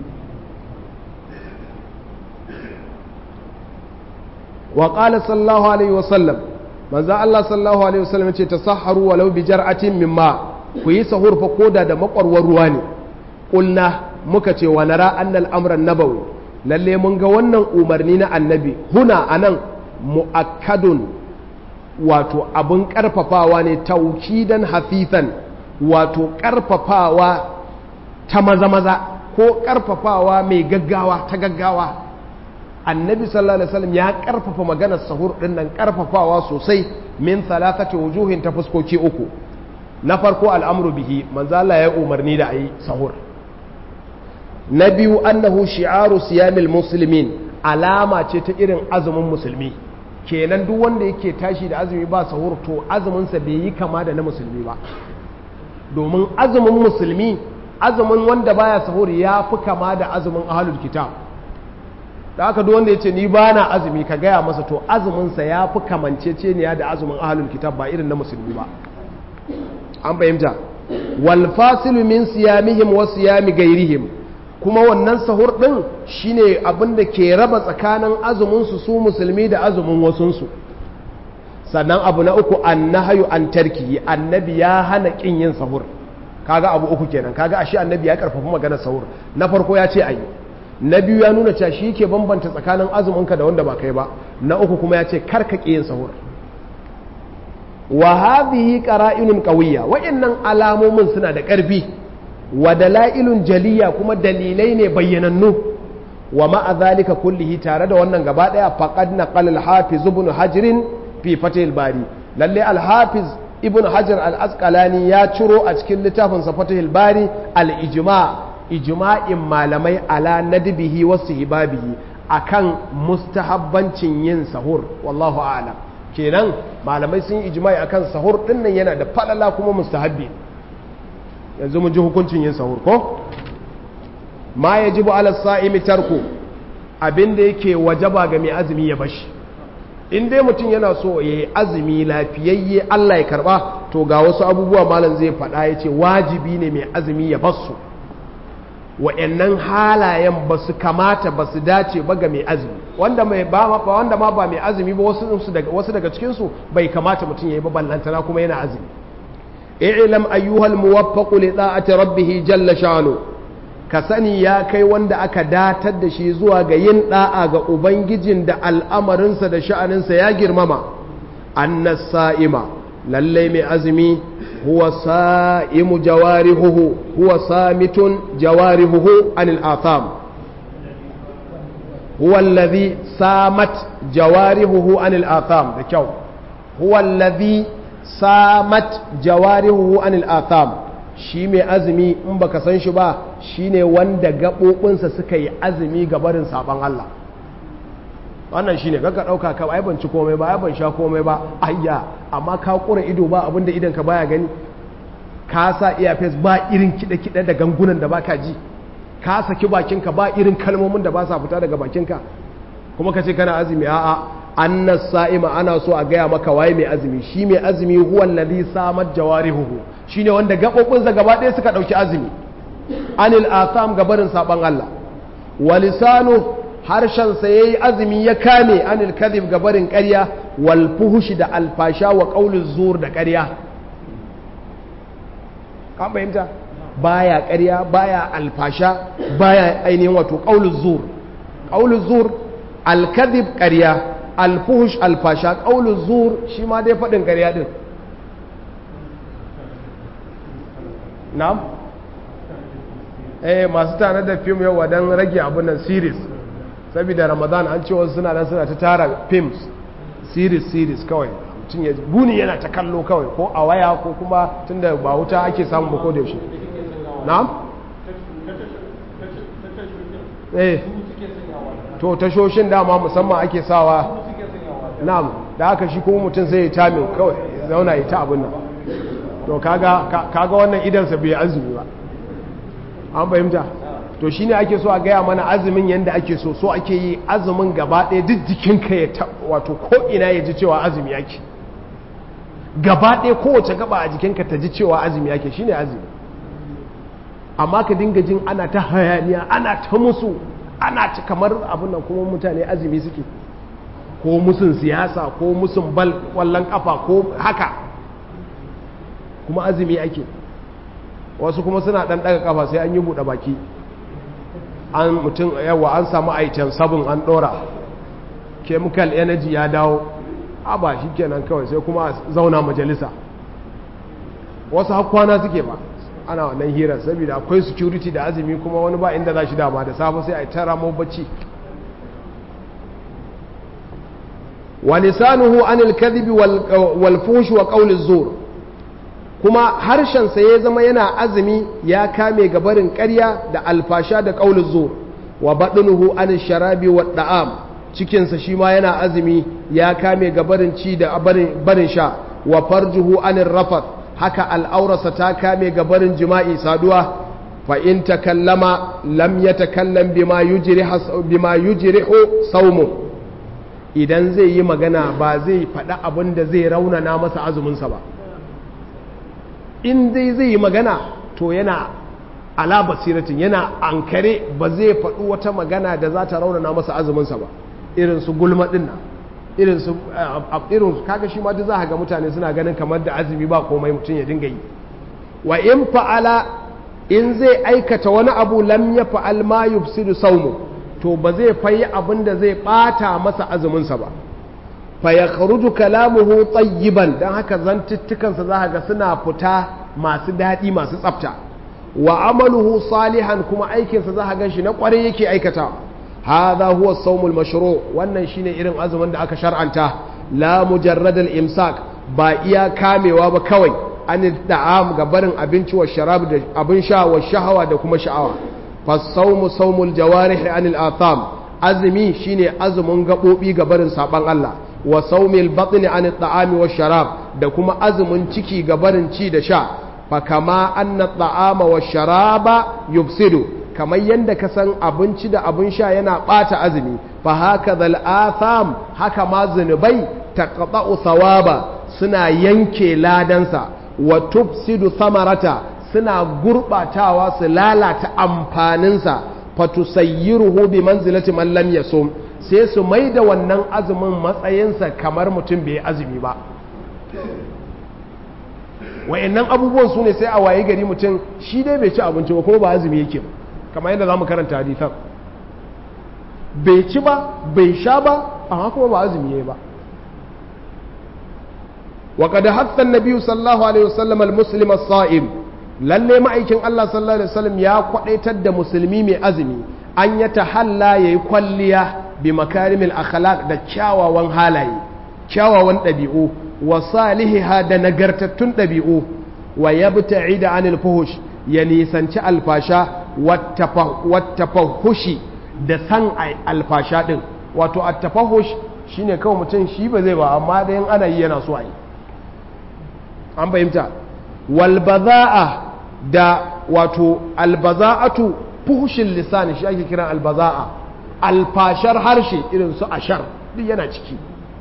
wa qala sallallahu alaihi wa sallam manzo Allah sallallahu alaihi wa sallam yace tasahharu walau bi jar'atin mimma ku yi sahur fa koda da makwarwar ruwa ne qulna muka ce wa nara annal amran nabawi lalle mun ga wannan umarni na annabi huna anan mu'akkadun wato abun karfafawa ne taukidan hafifan wato karfafawa ta maza maza ko karfafawa mai gaggawa ta gaggawa annabi sallallahu alaihi wasallam ya karfafa maganar sahur din nan karfafawa sosai min thalathati wujuhin ta fuskoki uku na farko al'amru bihi manzo Allah ya umarni da ayi sahur na biyu annahu shi'aru siyamil muslimin alama ce ta irin azumin musulmi kenan duk wanda yake tashi da azumi ba sahur to azumin sa bai yi kama da na musulmi ba domin azumin musulmi azumin wanda baya sahur ya fi kama da azumin ahlul kitab da aka duk wanda ya ce ni ba na azumi ka gaya masa to azuminsa ya fi kamanceceniya da azumin ahalul kitab ba irin na musulmi ba an fahimta wal fasilu min siyamihim wa siyami gairihim kuma wannan sahur din shine abin da ke raba tsakanin azumin su su musulmi da azumin wasunsu sannan abu na uku annahyu an tarki annabi ya hana kin yin sahur kaga abu uku kenan kaga ashe annabi ya karfafa maganar sahur na farko ya ce ayi na biyu ya nuna cewa shi ke bambanta tsakanin azuminka da wanda ba kai ba na uku kuma ya ce karka yin sahur wa hadhihi qara'inun qawiyya wa'annan alamomin suna da ƙarfi wa dalailun jaliya kuma dalilai ne bayyanannu wa ma'a zalika kullihi tare da wannan gaba daya faqad naqala al-hafiz ibn hajr fi fatih bari lalle al-hafiz ibn hajar al-asqalani ya ciro a cikin littafin sa fatih bari al-ijma' ijma'in malamai ala nadbihi wasu hibabihi akan mustahabbancin yin sahur wallahu a'lam kenan malamai sun yi ijma'i akan sahur din nan yana da falala kuma mustahabbi yanzu mun ji hukuncin yin sahur ko ma yajibu ala sa'imi tarku abinda yake wajaba ga mai azumi ya bashi in dai mutum yana so ya yi azumi lafiyayye Allah ya karba to ga wasu abubuwa malam zai faɗa ya ce wajibi ne mai azumi ya basu wa'annan halayen ba su kamata ba su dace ba ga mai azumi wanda mai ba wanda ma ba mai azumi ba wasu daga wasu daga cikin su bai kamata mutum yayi ba ballantana kuma yana azumi i'lam ayyuhal muwaffaq li ta'ati rabbih jalla sha'nu ka sani ya kai wanda aka datar da shi zuwa ga yin da'a ga ubangijin da al'amarinsa da sha'aninsa ya girmama annas sa'ima lalle mai azumi huwa sa'imu jawarihuhu huwa samitun jawarihuhu anil atham huwa alladhi samat jawarihuhu anil atham da kyau huwa alladhi samat jawarihuhu anil atham shi mai azumi in baka san shi ba shine wanda gaɓoɓinsa suka yi azumi ga barin saban Allah wannan shine kaka dauka ka ai ban ci komai ba ai ban sha komai ba ayya amma ka kura ido ba abinda idan ka baya gani ka sa earpiece ba irin kide kide da gangunan da baka ji ka saki bakinka ba irin kalmomin da ba sa fita daga bakinka kuma ka ce kana azumi a'a annas sa'ima ana so a gaya maka waye mai azumi shi mai azumi huwa alladhi samat jawarihuhu shine wanda gabobinsa gaba ɗaya suka dauki azumi anil asam gabarin saban Allah walisanu harshen sa yayi azumi ya kame anil kadhib gabarin ƙarya wal fuhushi da alfasha wa qauluz zur da ƙarya kan fahimta baya ƙarya baya alfasha baya ainihin wato qauluz zur qauluz zur alkadhib ƙarya alfuhush alfasha qauluz zur shi ma dai faɗin ƙarya din na'am eh masu tare da fim yau don rage abin nan series saboda ramadan an ce wasu suna nan suna ta tara films series series kawai mutum ya buni yana ta kallo kawai ko a waya ko kuma tunda ba wuta ake samu ba ko da yaushe na'am eh to tashoshin dama musamman ake sawa na'am da haka shi kuma mutum sai ya tame kawai ya zauna ya ta abin nan to kaga kaga wannan idansa bai azumi ba an fahimta to shine ake so a gaya mana azumin yanda ake so so ake yi azumin gaba ɗaya duk jikinka ya ta wato ko ina ya ji cewa azumi yake gaba ɗaya kowace gaba a jikinka ta ji cewa azumi yake shine azumi amma ka dinga jin ana ta hayaniya ana ta musu ana ta kamar abin nan kuma mutane azumi suke ko musun siyasa ko musun bal kwallon kafa ko haka kuma azumi ake wasu kuma suna ɗan ɗaga kafa sai an yi buɗe baki an mutum yawa an samu item sabon an ɗora chemical energy ya dawo a ba shi kenan kawai sai kuma zauna majalisa wasu hakwana suke ba ana wannan hirar saboda akwai security da azumi kuma wani ba inda za shi dama da safe sai a yi tara mu bacci wa lisanuhu anil kadhibi wal fuhsh wa qawli zur kuma harshensa ya zama yana azumi ya kame gabarin ƙarya da alfasha da ƙaunin zuwa wa baɗinuhu an sharabi wa ɗa'am cikinsa shi ma yana azumi ya kame gabarin ci da barin sha wa farjuhu an rafat haka al'aurarsa ta kame gabarin jima'i saduwa fa in takallama lam ya takallam bima yujrihu saumu idan zai yi magana ba zai faɗi abin da zai raunana masa azuminsa ba in dai zai yi magana to yana ala basiratin yana ankare ba zai faɗi wata magana da za ta raunana masa azuminsa ba irin su gulma ɗin nan irin su irin su kaga shi ma duk za ga mutane suna ganin kamar da azumi ba komai mutum ya dinga yi wa in fa'ala in zai aikata wani abu lam ya fa'al ma yufsidu saumu to ba zai fayi abin da zai ɓata masa azuminsa ba fa ya kharuju kalamuhu tayyiban dan haka zantuttukansa za ga suna fita masu daɗi masu tsafta wa amaluhu salihan kuma aikinsa za ga shi na ƙwarai yake aikata hadha huwa sawmul mashru wannan shine irin azumin da aka shar'anta la mujarrad al imsak ba iya kamewa ba kawai an da'am ga barin abinci wa sharab da abin sha wa shahawa da kuma sha'awa fa sawmu sawmul jawarih anil atham azumi shine azumin gabobi ga barin saban Allah wa saumil batni an ta'ami wa sharab da kuma azumin ciki ga barin ci da sha fa kama anna ta'ama wa sharaba yufsidu kamar yanda ka san abinci da abin sha yana bata azumi fa haka zal atham haka ma zunubai taqta'u thawaba suna yanke ladansa wa tufsidu samarata suna gurbatawa su lalata amfaninsa fatusayyiruhu bi manzilati man lam yasum sai su mai da wannan azumin matsayinsa kamar mutum bai azumi ba wa'annan abubuwan su ne sai a waye gari mutum shi dai bai ci abinci ba kuma ba azumi yake ba kamar yadda za mu karanta hadisan bai ci ba bai sha ba amma kuma ba azumi yayi ba wa qad hatta an-nabi sallallahu alaihi wasallam al-muslim as-sa'im lalle ma'aikin Allah sallallahu alaihi wasallam ya kwadaitar da musulmi mai azumi an ya tahalla yayi kwalliya bi makarimil akhlaq da kyawawan halaye kyawawan ɗabi'u wa salihiha da nagartattun ɗabi'u wa yabta'ida anil fuhush ya nisanci alfasha wattafahushi da san alfasha din wato attafahush shine kawai mutum shi ba zai ba amma da yin ana yi yana so a yi an fahimta walbaza'a da wato albaza'atu fuhushin lisani shi ake kiran albaza'a alfashar harshe irin su ashar duk yana ciki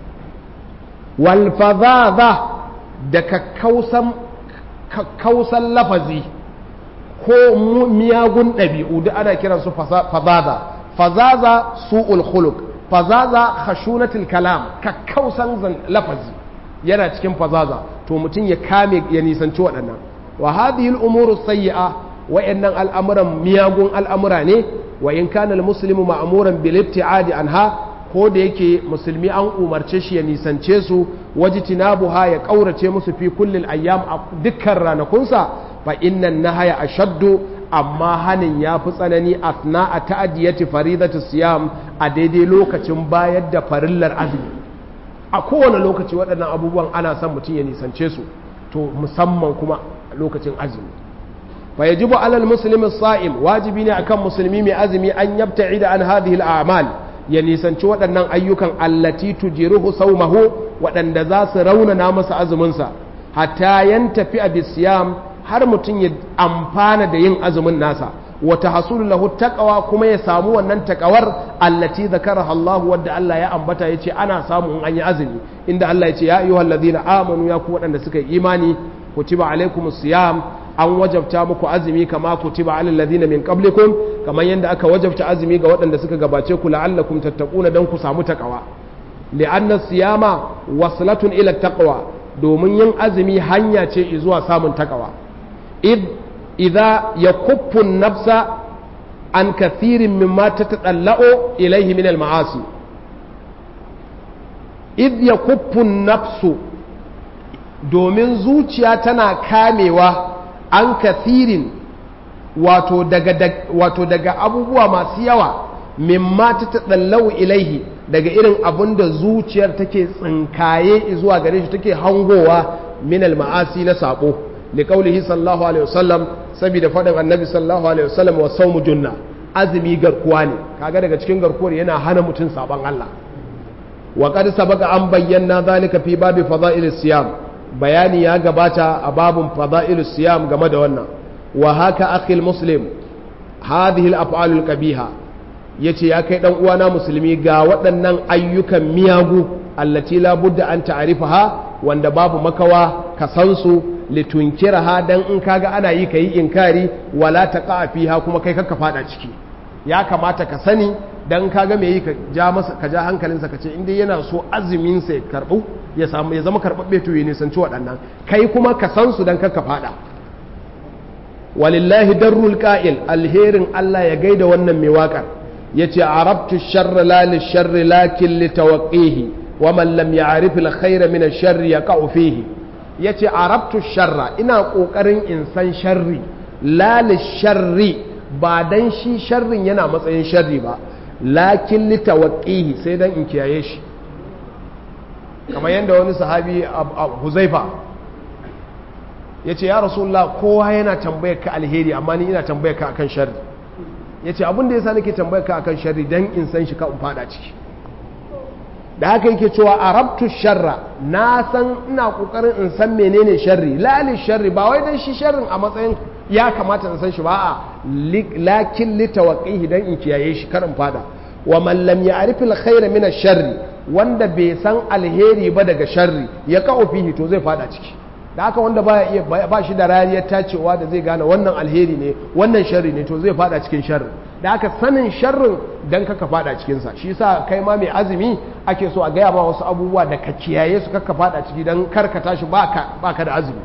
walfazaza da kakkausan lafazi ko miyagun ɗabi'u duk ana kiran su fazaza fazaza su'ul khuluq fazaza khashunatul kalam kakkausan lafazi yana cikin fazaza to mutum ya kame ya nisanci waɗannan wa hadhihi al-umuru sayyi'a wa'annan al'amuran miyagun al'amura ne wa in kana al-muslimu ma'muran bil ibti'adi anha ko da yake musulmi an umarce shi ya nisance su wajtinabuha ya kaurace musu fi kullil ayyam a dukkan ranakunsa fa innan nahaya ashaddu amma hanin ya fi tsanani asna a ta'adiyati faridatu siyam a daidai lokacin bayar da farillar azumi a kowane lokaci waɗannan abubuwan ana son mutum ya nisance su to musamman kuma lokacin azumi fa yajibu alal muslimi sa'im wajibi ne akan musulmi mai azumi an yabta'ida an hadhihi al-a'mal ya nisanci waɗannan ayyukan allati tujiruhu saumahu waɗanda za su raunana masa azuminsa hatta yantafi a bisiyam har mutum ya amfana da yin azumin nasa wata hasulu lahu taqwa kuma ya samu wannan takawar allati zakaraha Allah wadda Allah ya ambata yace ana samu in an yi azumi inda Allah yace ya ayyuhal ladina amanu ya ku waɗanda suka yi imani kutiba alaikumus siyam an wajabta muku azumi kama kutiba alal ladina min qablikum kamar yadda aka wajabta azumi ga waɗanda suka gabace ku la'allakum tattaquna dan ku samu takawa li'anna siyama waslatun ila taqwa domin yin azumi hanya ce zuwa samun takawa id idza yakuffu nafsa an kathirin mimma tatadalla'u ilayhi min al-ma'asi id yakuffu nafsu domin zuciya tana kamewa an kathirin wato daga, wato daga abubuwa masu yawa mimma ta taɗallau ilaihi daga irin abun da zuciyar take tsinkaye zuwa gare shi take hangowa minal ma'asi na sabo li qaulihi sallallahu alaihi wasallam saboda faɗin annabi sallallahu alaihi wasallam wa sawmu junna azumi garkuwa ne kaga daga cikin garkuwar yana hana mutum saban Allah wa qad sabaqa an bayyana zalika fi babi fada'ilis siyam bayani ya gabata a babun fada'ilus siyam game da wannan wa haka akhil muslim hadhihi al-af'alul qabiha yace ya kai dan uwana musulmi ga waɗannan ayyukan miyagu allati la budda an ta'rifaha wanda babu makawa ka san su litunkiraha dan in kaga ana yi kai inkari wala taqa fiha kuma kai kakka fada ciki ya kamata ka sani dan kaga me yi ka ja masa ka ja hankalinsa ka ce inda yana so azumin sa ya karbu ya samu ya zama karbabbe to ya nisanci waɗannan kai kuma ka san su dan kakka fada walillahi darrul qa'il alherin Allah ya gaida wannan mai waƙar yace arabtu sharra la li sharri lakin li tawqihi wa man lam ya'rif al khayra min ash-sharri yaqa'u fihi yace arabtu sharra ina kokarin in san sharri la li sharri ba dan shi sharrin yana matsayin sharri ba lakin li tawqihi sai dan in kiyaye shi kamar yadda wani sahabi Huzaifa ya ce ya rasulullah kowa yana tambayar ka alheri amma ni ina tambayar ka akan sharri ya ce abinda ya sa nake tambayar ka akan sharri don in san shi ka in fada ciki da haka yake cewa arabtu sharra na san ina kokarin in san menene sharri lali sharri ba wai dan shi sharrin a matsayin ya kamata in san shi ba a lakin litawaqqihi dan in kiyaye shi kar in fada wa man lam ya'rif al-khayra min ash-sharri wanda bai san alheri ba daga sharri ya ka'u fihi to zai fada ciki da haka wanda ba iya ba shi da rariyar tacewa da zai gane wannan alheri ne wannan sharri ne to zai fada cikin sharri da haka sanin sharrin dan kaka fada cikin sa shi yasa kai ma mai azumi ake so a gaya ma wasu abubuwa da ka kiyaye su kaka fada ciki dan kar ka tashi baka baka da azumi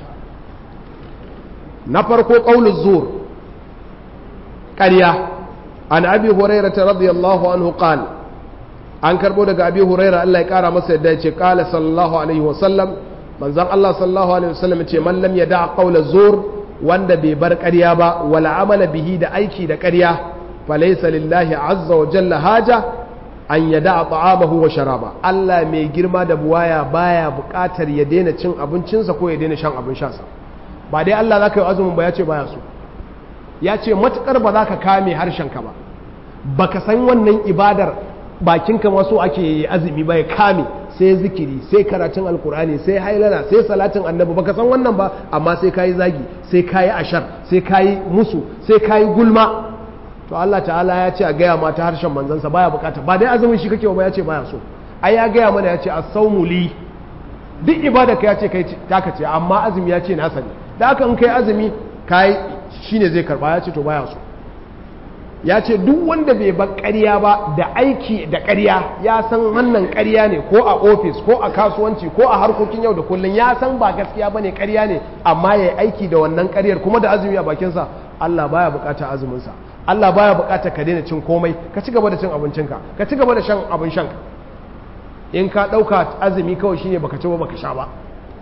na farko qauluz zur ƙarya an abi hurairah radiyallahu anhu qala an karbo daga abi hurairah Allah ya kara masa yadda ya ce qala sallallahu alaihi wa sallam manzon Allah sallallahu alaihi wasallam ce man lam yada qawla zur wanda bai bar ƙarya ba wala amala bihi da aiki da ƙarya falaysa lillahi azza wa jalla haja an yada ta'amahu wa sharaba Allah mai girma da buwaya baya buƙatar ya daina cin abincinsa ko ya daina shan abin shansa ba dai Allah zaka yi azumin ba ya ce baya so ya ce matukar ba za ka kame harshenka ba baka san wannan ibadar bakinka maso ake yi azumi ba ya kame sai zikiri sai karatun alkur'ani sai hailana sai salatin annabi baka san wannan ba amma sai kayi zagi sai kayi ashar sai kayi musu sai kayi gulma to Allah ta'ala ya ce a gaya ma ta harshen manzansa baya bukata ba dai azumin shi kake ba ya ce baya so ai ya gaya mana ya ce as-sawmu li duk ibada ka ya ce kai taka ce amma azumi ya ce nasa ne da haka in kai azumi kai shine zai karba ya ce to baya so ya ce duk wanda bai bar ƙarya ba da aiki da ƙarya ya san wannan ƙarya ne ko a ofis ko a kasuwanci ko a harkokin yau da kullum ya san ba gaskiya bane ƙarya ne amma ya yi aiki da wannan ƙaryar kuma da azumi a bakinsa Allah baya buƙatar azuminsa Allah baya buƙatar ka daina cin komai ka ci gaba da cin abincinka ka ci gaba da shan abin shanka in ka ɗauka azumi kawai shine baka ci ba baka sha ba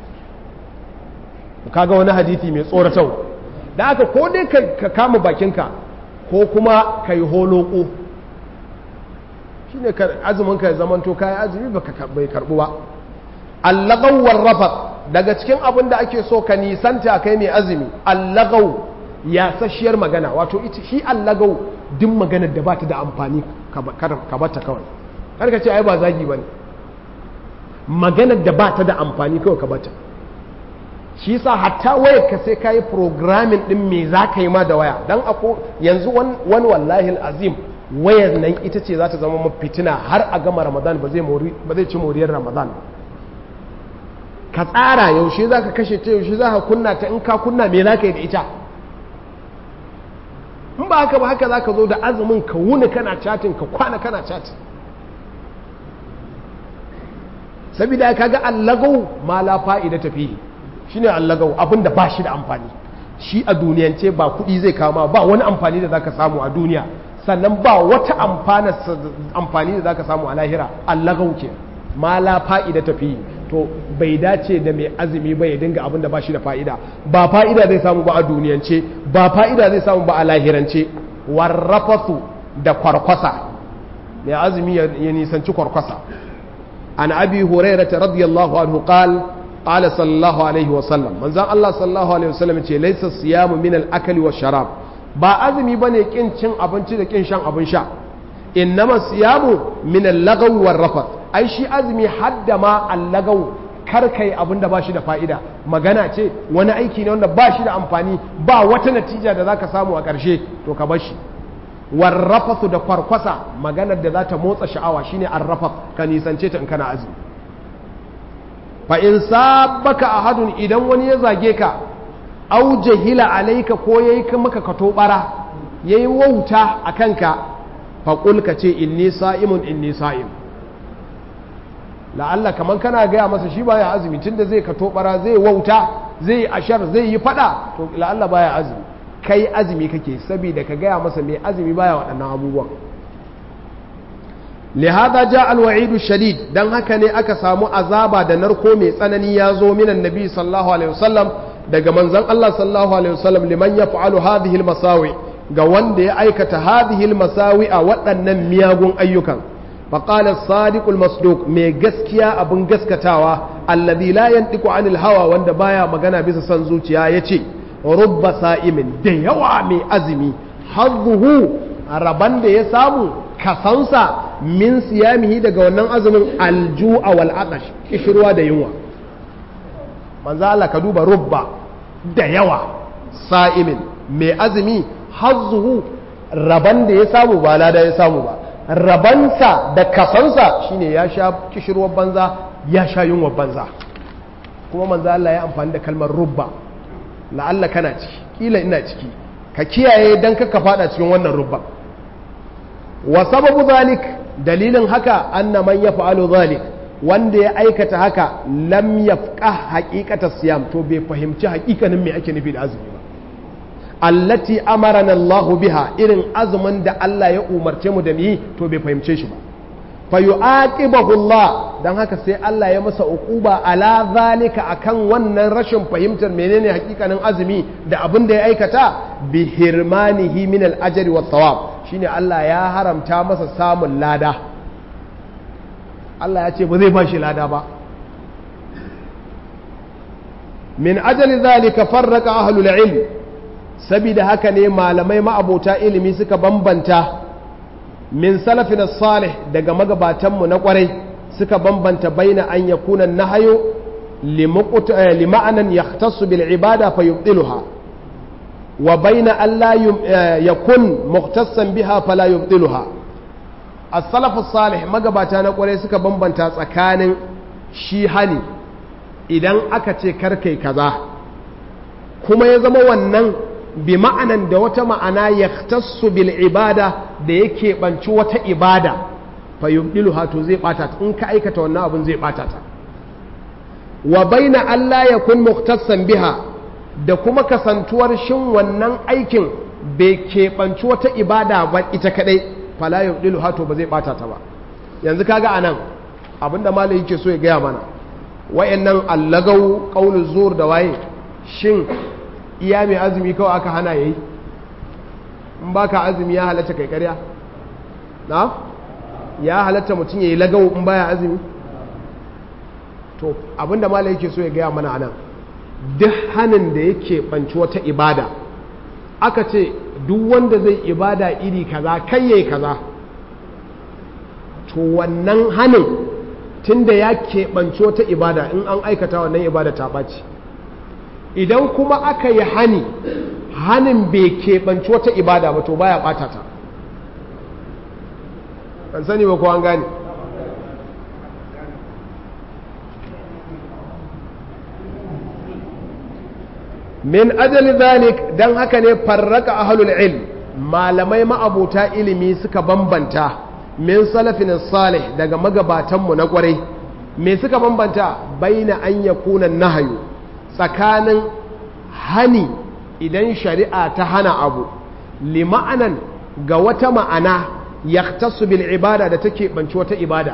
kaga wani hadisi mai tsoratarwa da aka ko dai ka kama bakinka ko kuma ka yi holoko shi ne azuminka ya zamanto kayan azumi bai karbu ba allagau warrafa daga cikin abin da ake so ka nisanta kai mai azumi allagau ya sashiyar magana wato shi allagau duk maganar da ba ta da amfani ka bata kawai karka ce ai ba zagi ba ne maganar da ba ta da amfani kawai ka bata shi sa hatta wayar ka sai ka yi programming din me za ka yi ma da waya don ako yanzu wani wallahi azim wayar nan ita ce za ta zama mafitina har a gama ramadan ba zai ci moriyar ramadan ka tsara yaushe za ka kashe ta yaushe za ka kunna ta in ka kunna me za ka yi da ita in ba haka ba haka za ka zo da azumin ka wuni kana chatin ka kwana kana chatin sabida ka ga allagau ma la fa'ida tafihi shine allagau abinda ba shi da amfani shi a duniyance ba kuɗi zai kama ba wani amfani da zaka samu a duniya sannan ba wata amfani da zaka samu a lahira allagau ke ma la fa'ida tafi to bai dace da mai azumi ba ya dinga abinda ba shi da fa'ida ba fa'ida zai samu ba a duniyance ba fa'ida zai samu ba a lahirance warrafasu da kwarkwasa mai azumi ya nisanci kwarkwasa an abi hurairata radiyallahu anhu qala قال صلى الله عليه وسلم من زان الله صلى الله عليه وسلم ce laysa siyamu min al-akl wa sharab ba azumi bane kin cin abinci da kin shan abin sha innama siyamu min al-lagaw war rafath ai shi azumi hadda ma al-lagaw kar kai abin da bashi da fa'ida magana ce wani aiki ne wanda bashi da amfani ba wata natija da zaka samu a ƙarshe to ka bar shi war rafathu da kwarkwasa maganar da za ta motsa sha'awa shine ar-rafath ka nisance ta in kana azumi fa in sabbaka ahadun idan wani ya zage ka au jahila alaika ko yayi maka kato bara yayi wauta a kanka fa qul ka ce inni sa'imun inni sa'im la'alla kaman kana gaya masa shi baya azumi tunda zai kato bara zai wauta zai ashar zai yi fada to la'alla baya azumi kai azumi kake saboda ka gaya masa mai azumi baya waɗannan abubuwan لهذا جاء الوعيد الشديد dan haka ne aka samu azaba da narko mai tsanani ya zo minan nabi sallallahu alaihi wasallam daga manzon Allah sallallahu alaihi wasallam liman yaf'alu hadhihi almasawi ga wanda ya aikata hadhihi almasawi a waɗannan miyagun ayyukan فقال الصادق المصدوق mai gaskiya abin gaskatawa alladhi la yantiqu anil hawa wanda baya magana bisa san zuciya yace rubba sa'imin da yawa mai azumi hazzuhu raban da ya samu kasansa min siyamihi daga wannan azumin alju'a wal atash kishirwa da yunwa manzo Allah ka duba rubba da yawa sa'imin mai azumi hazzuhu raban da ya samu ba lada ya samu ba rabansa da kasansa shine ya sha kishirwar banza ya sha yunwar banza kuma manzo Allah ya amfani da kalmar rubba la'alla kana ciki kila ina ciki ka kiyaye dan ka fada cikin wannan rubba wa sababu zalik dalilin haka anna man yaf'alu zalik wanda ya aikata haka lam yafqah haqiqata siyam to bai fahimci haƙiƙanin me ake nufi da azumi ba allati amarana Allah biha irin azumin da Allah ya umarce mu da yi to bai fahimce shi ba fa yu'aqibahu Allah dan haka sai Allah ya masa uquba ala zalika akan wannan rashin fahimtar menene hakikanin azumi da abin da ya aikata bi hirmanihi min al-ajri wat thawab shine Allah ya haramta masa samun lada Allah ya ce ba zai ba shi lada ba min ajali zalika farraka ahlul ilm saboda haka ne malamai ma'abota ilimi suka bambanta min salafina salih daga magabatanmu na kwarai suka bambanta baina an yakuna nahayo lima'anan yahtassu bil ibada fa yubtiluha wa baina alla yakun muhtassan biha fala yubdiluha as-salaf salih magabata na kware suka bambanta tsakanin shi hani idan aka ce karkai kaza kuma ya zama wannan bi ma'anan da wata ma'ana yahtassu bil ibada da yake banci wata ibada fa yubdiluha to zai bata ta in ka aikata wannan abun zai bata ta wa baina alla yakun muhtassan biha da kuma kasantuwar shin wannan aikin bai keɓanci wata ibada ba ita kadai fala yubdiluha to ba zai bata ta ba yanzu kaga anan abinda malai yake so ya gaya mana wayannan allagau qaulu zur da waye shin iya mai azumi kawai aka hana yayi in baka azumi ya halatta kai ƙarya na ya halatta mutum yayi lagau in baya azumi to abinda malai yake so ya gaya mana anan duk hanin da yake banci wata ibada aka ce duk wanda zai ibada iri kaza kai yayi kaza to wannan hanin tunda ya keɓanci wata ibada in an aikata wannan ibada ta ɓaci idan kuma aka yi hani hanin bai keɓanci wata ibada ba to baya ɓata ta an sani ba ko an gane min ajali zalik dan haka ne farraka ahlul ilm malamai ma'abuta ilimi suka bambanta min salafin salih daga magabatanmu na kwarai me suka bambanta baina an yakuna nahayu tsakanin hani idan shari'a ta hana abu lima'anan ga wata ma'ana yaktasu bil ibada da take banci wata ibada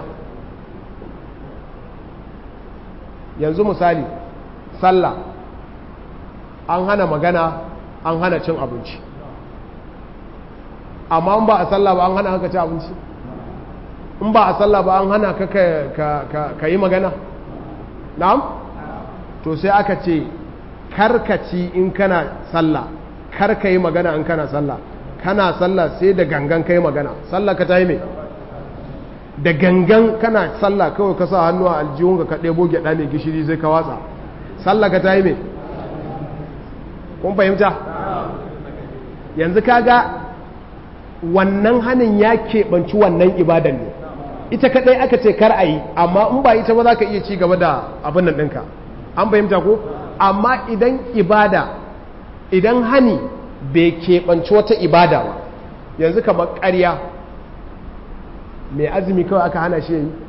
yanzu misali sallah an hana magana an hana cin abinci amma in ba a sallah ba an hana haka ci abinci in ba a sallah ba an hana ka ka yi magana na'am to sai aka ce karkaci in kana sallah karka yi magana in kana sallah kana sallah sai da gangan ka yi magana sallah ka ta yi mai da gangan kana sallah kawai ka sa hannu a aljihun ka ɗebo gyaɗa mai gishiri zai ka watsa sallah ka ta yi mai kun fahimta yanzu kaga wannan hannun ya keɓanci wannan ibadan ne ita kaɗai aka ce kar a yi amma in ba ita ba za ka iya ci gaba da abin nan ɗinka an fahimta ko amma idan ibada idan hani bai keɓanci wata ibada ba yanzu kamar ƙarya mai azumi kawai aka hana shi yi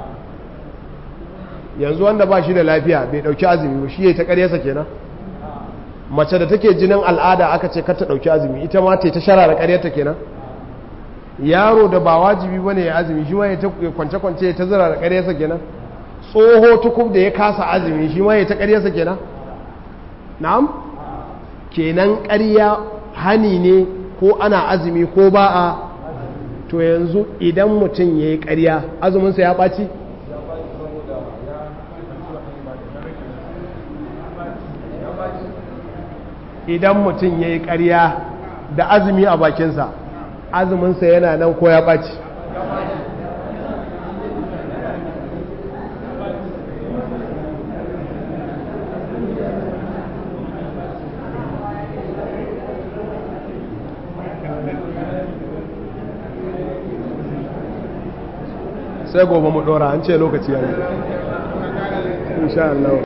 yanzu wanda ba shi da lafiya bai ɗauki azumi ba shi ya ta ƙaryarsa kenan mace da take jinin al'ada aka ce kar ta ɗauki azumi ita ma ta ta shara da ƙaryarta kenan yaro da ba wajibi ba ne ya azumi shi ma ya kwance-kwance ya ta zira da ƙaryarsa kenan tsoho tukub da ya kasa azumi shi ma ya ta ƙaryarsa kenan na'am kenan ƙarya hani ne ko ana azumi ko ba a to yanzu idan mutum ya yi ƙarya azuminsa ya ɓaci idan mutum ya yi ƙarya da azumi a bakinsa azuminsa yana nan ko ya ɓaci sai gobe mu ɗora an ce lokaci ya yi insha Allah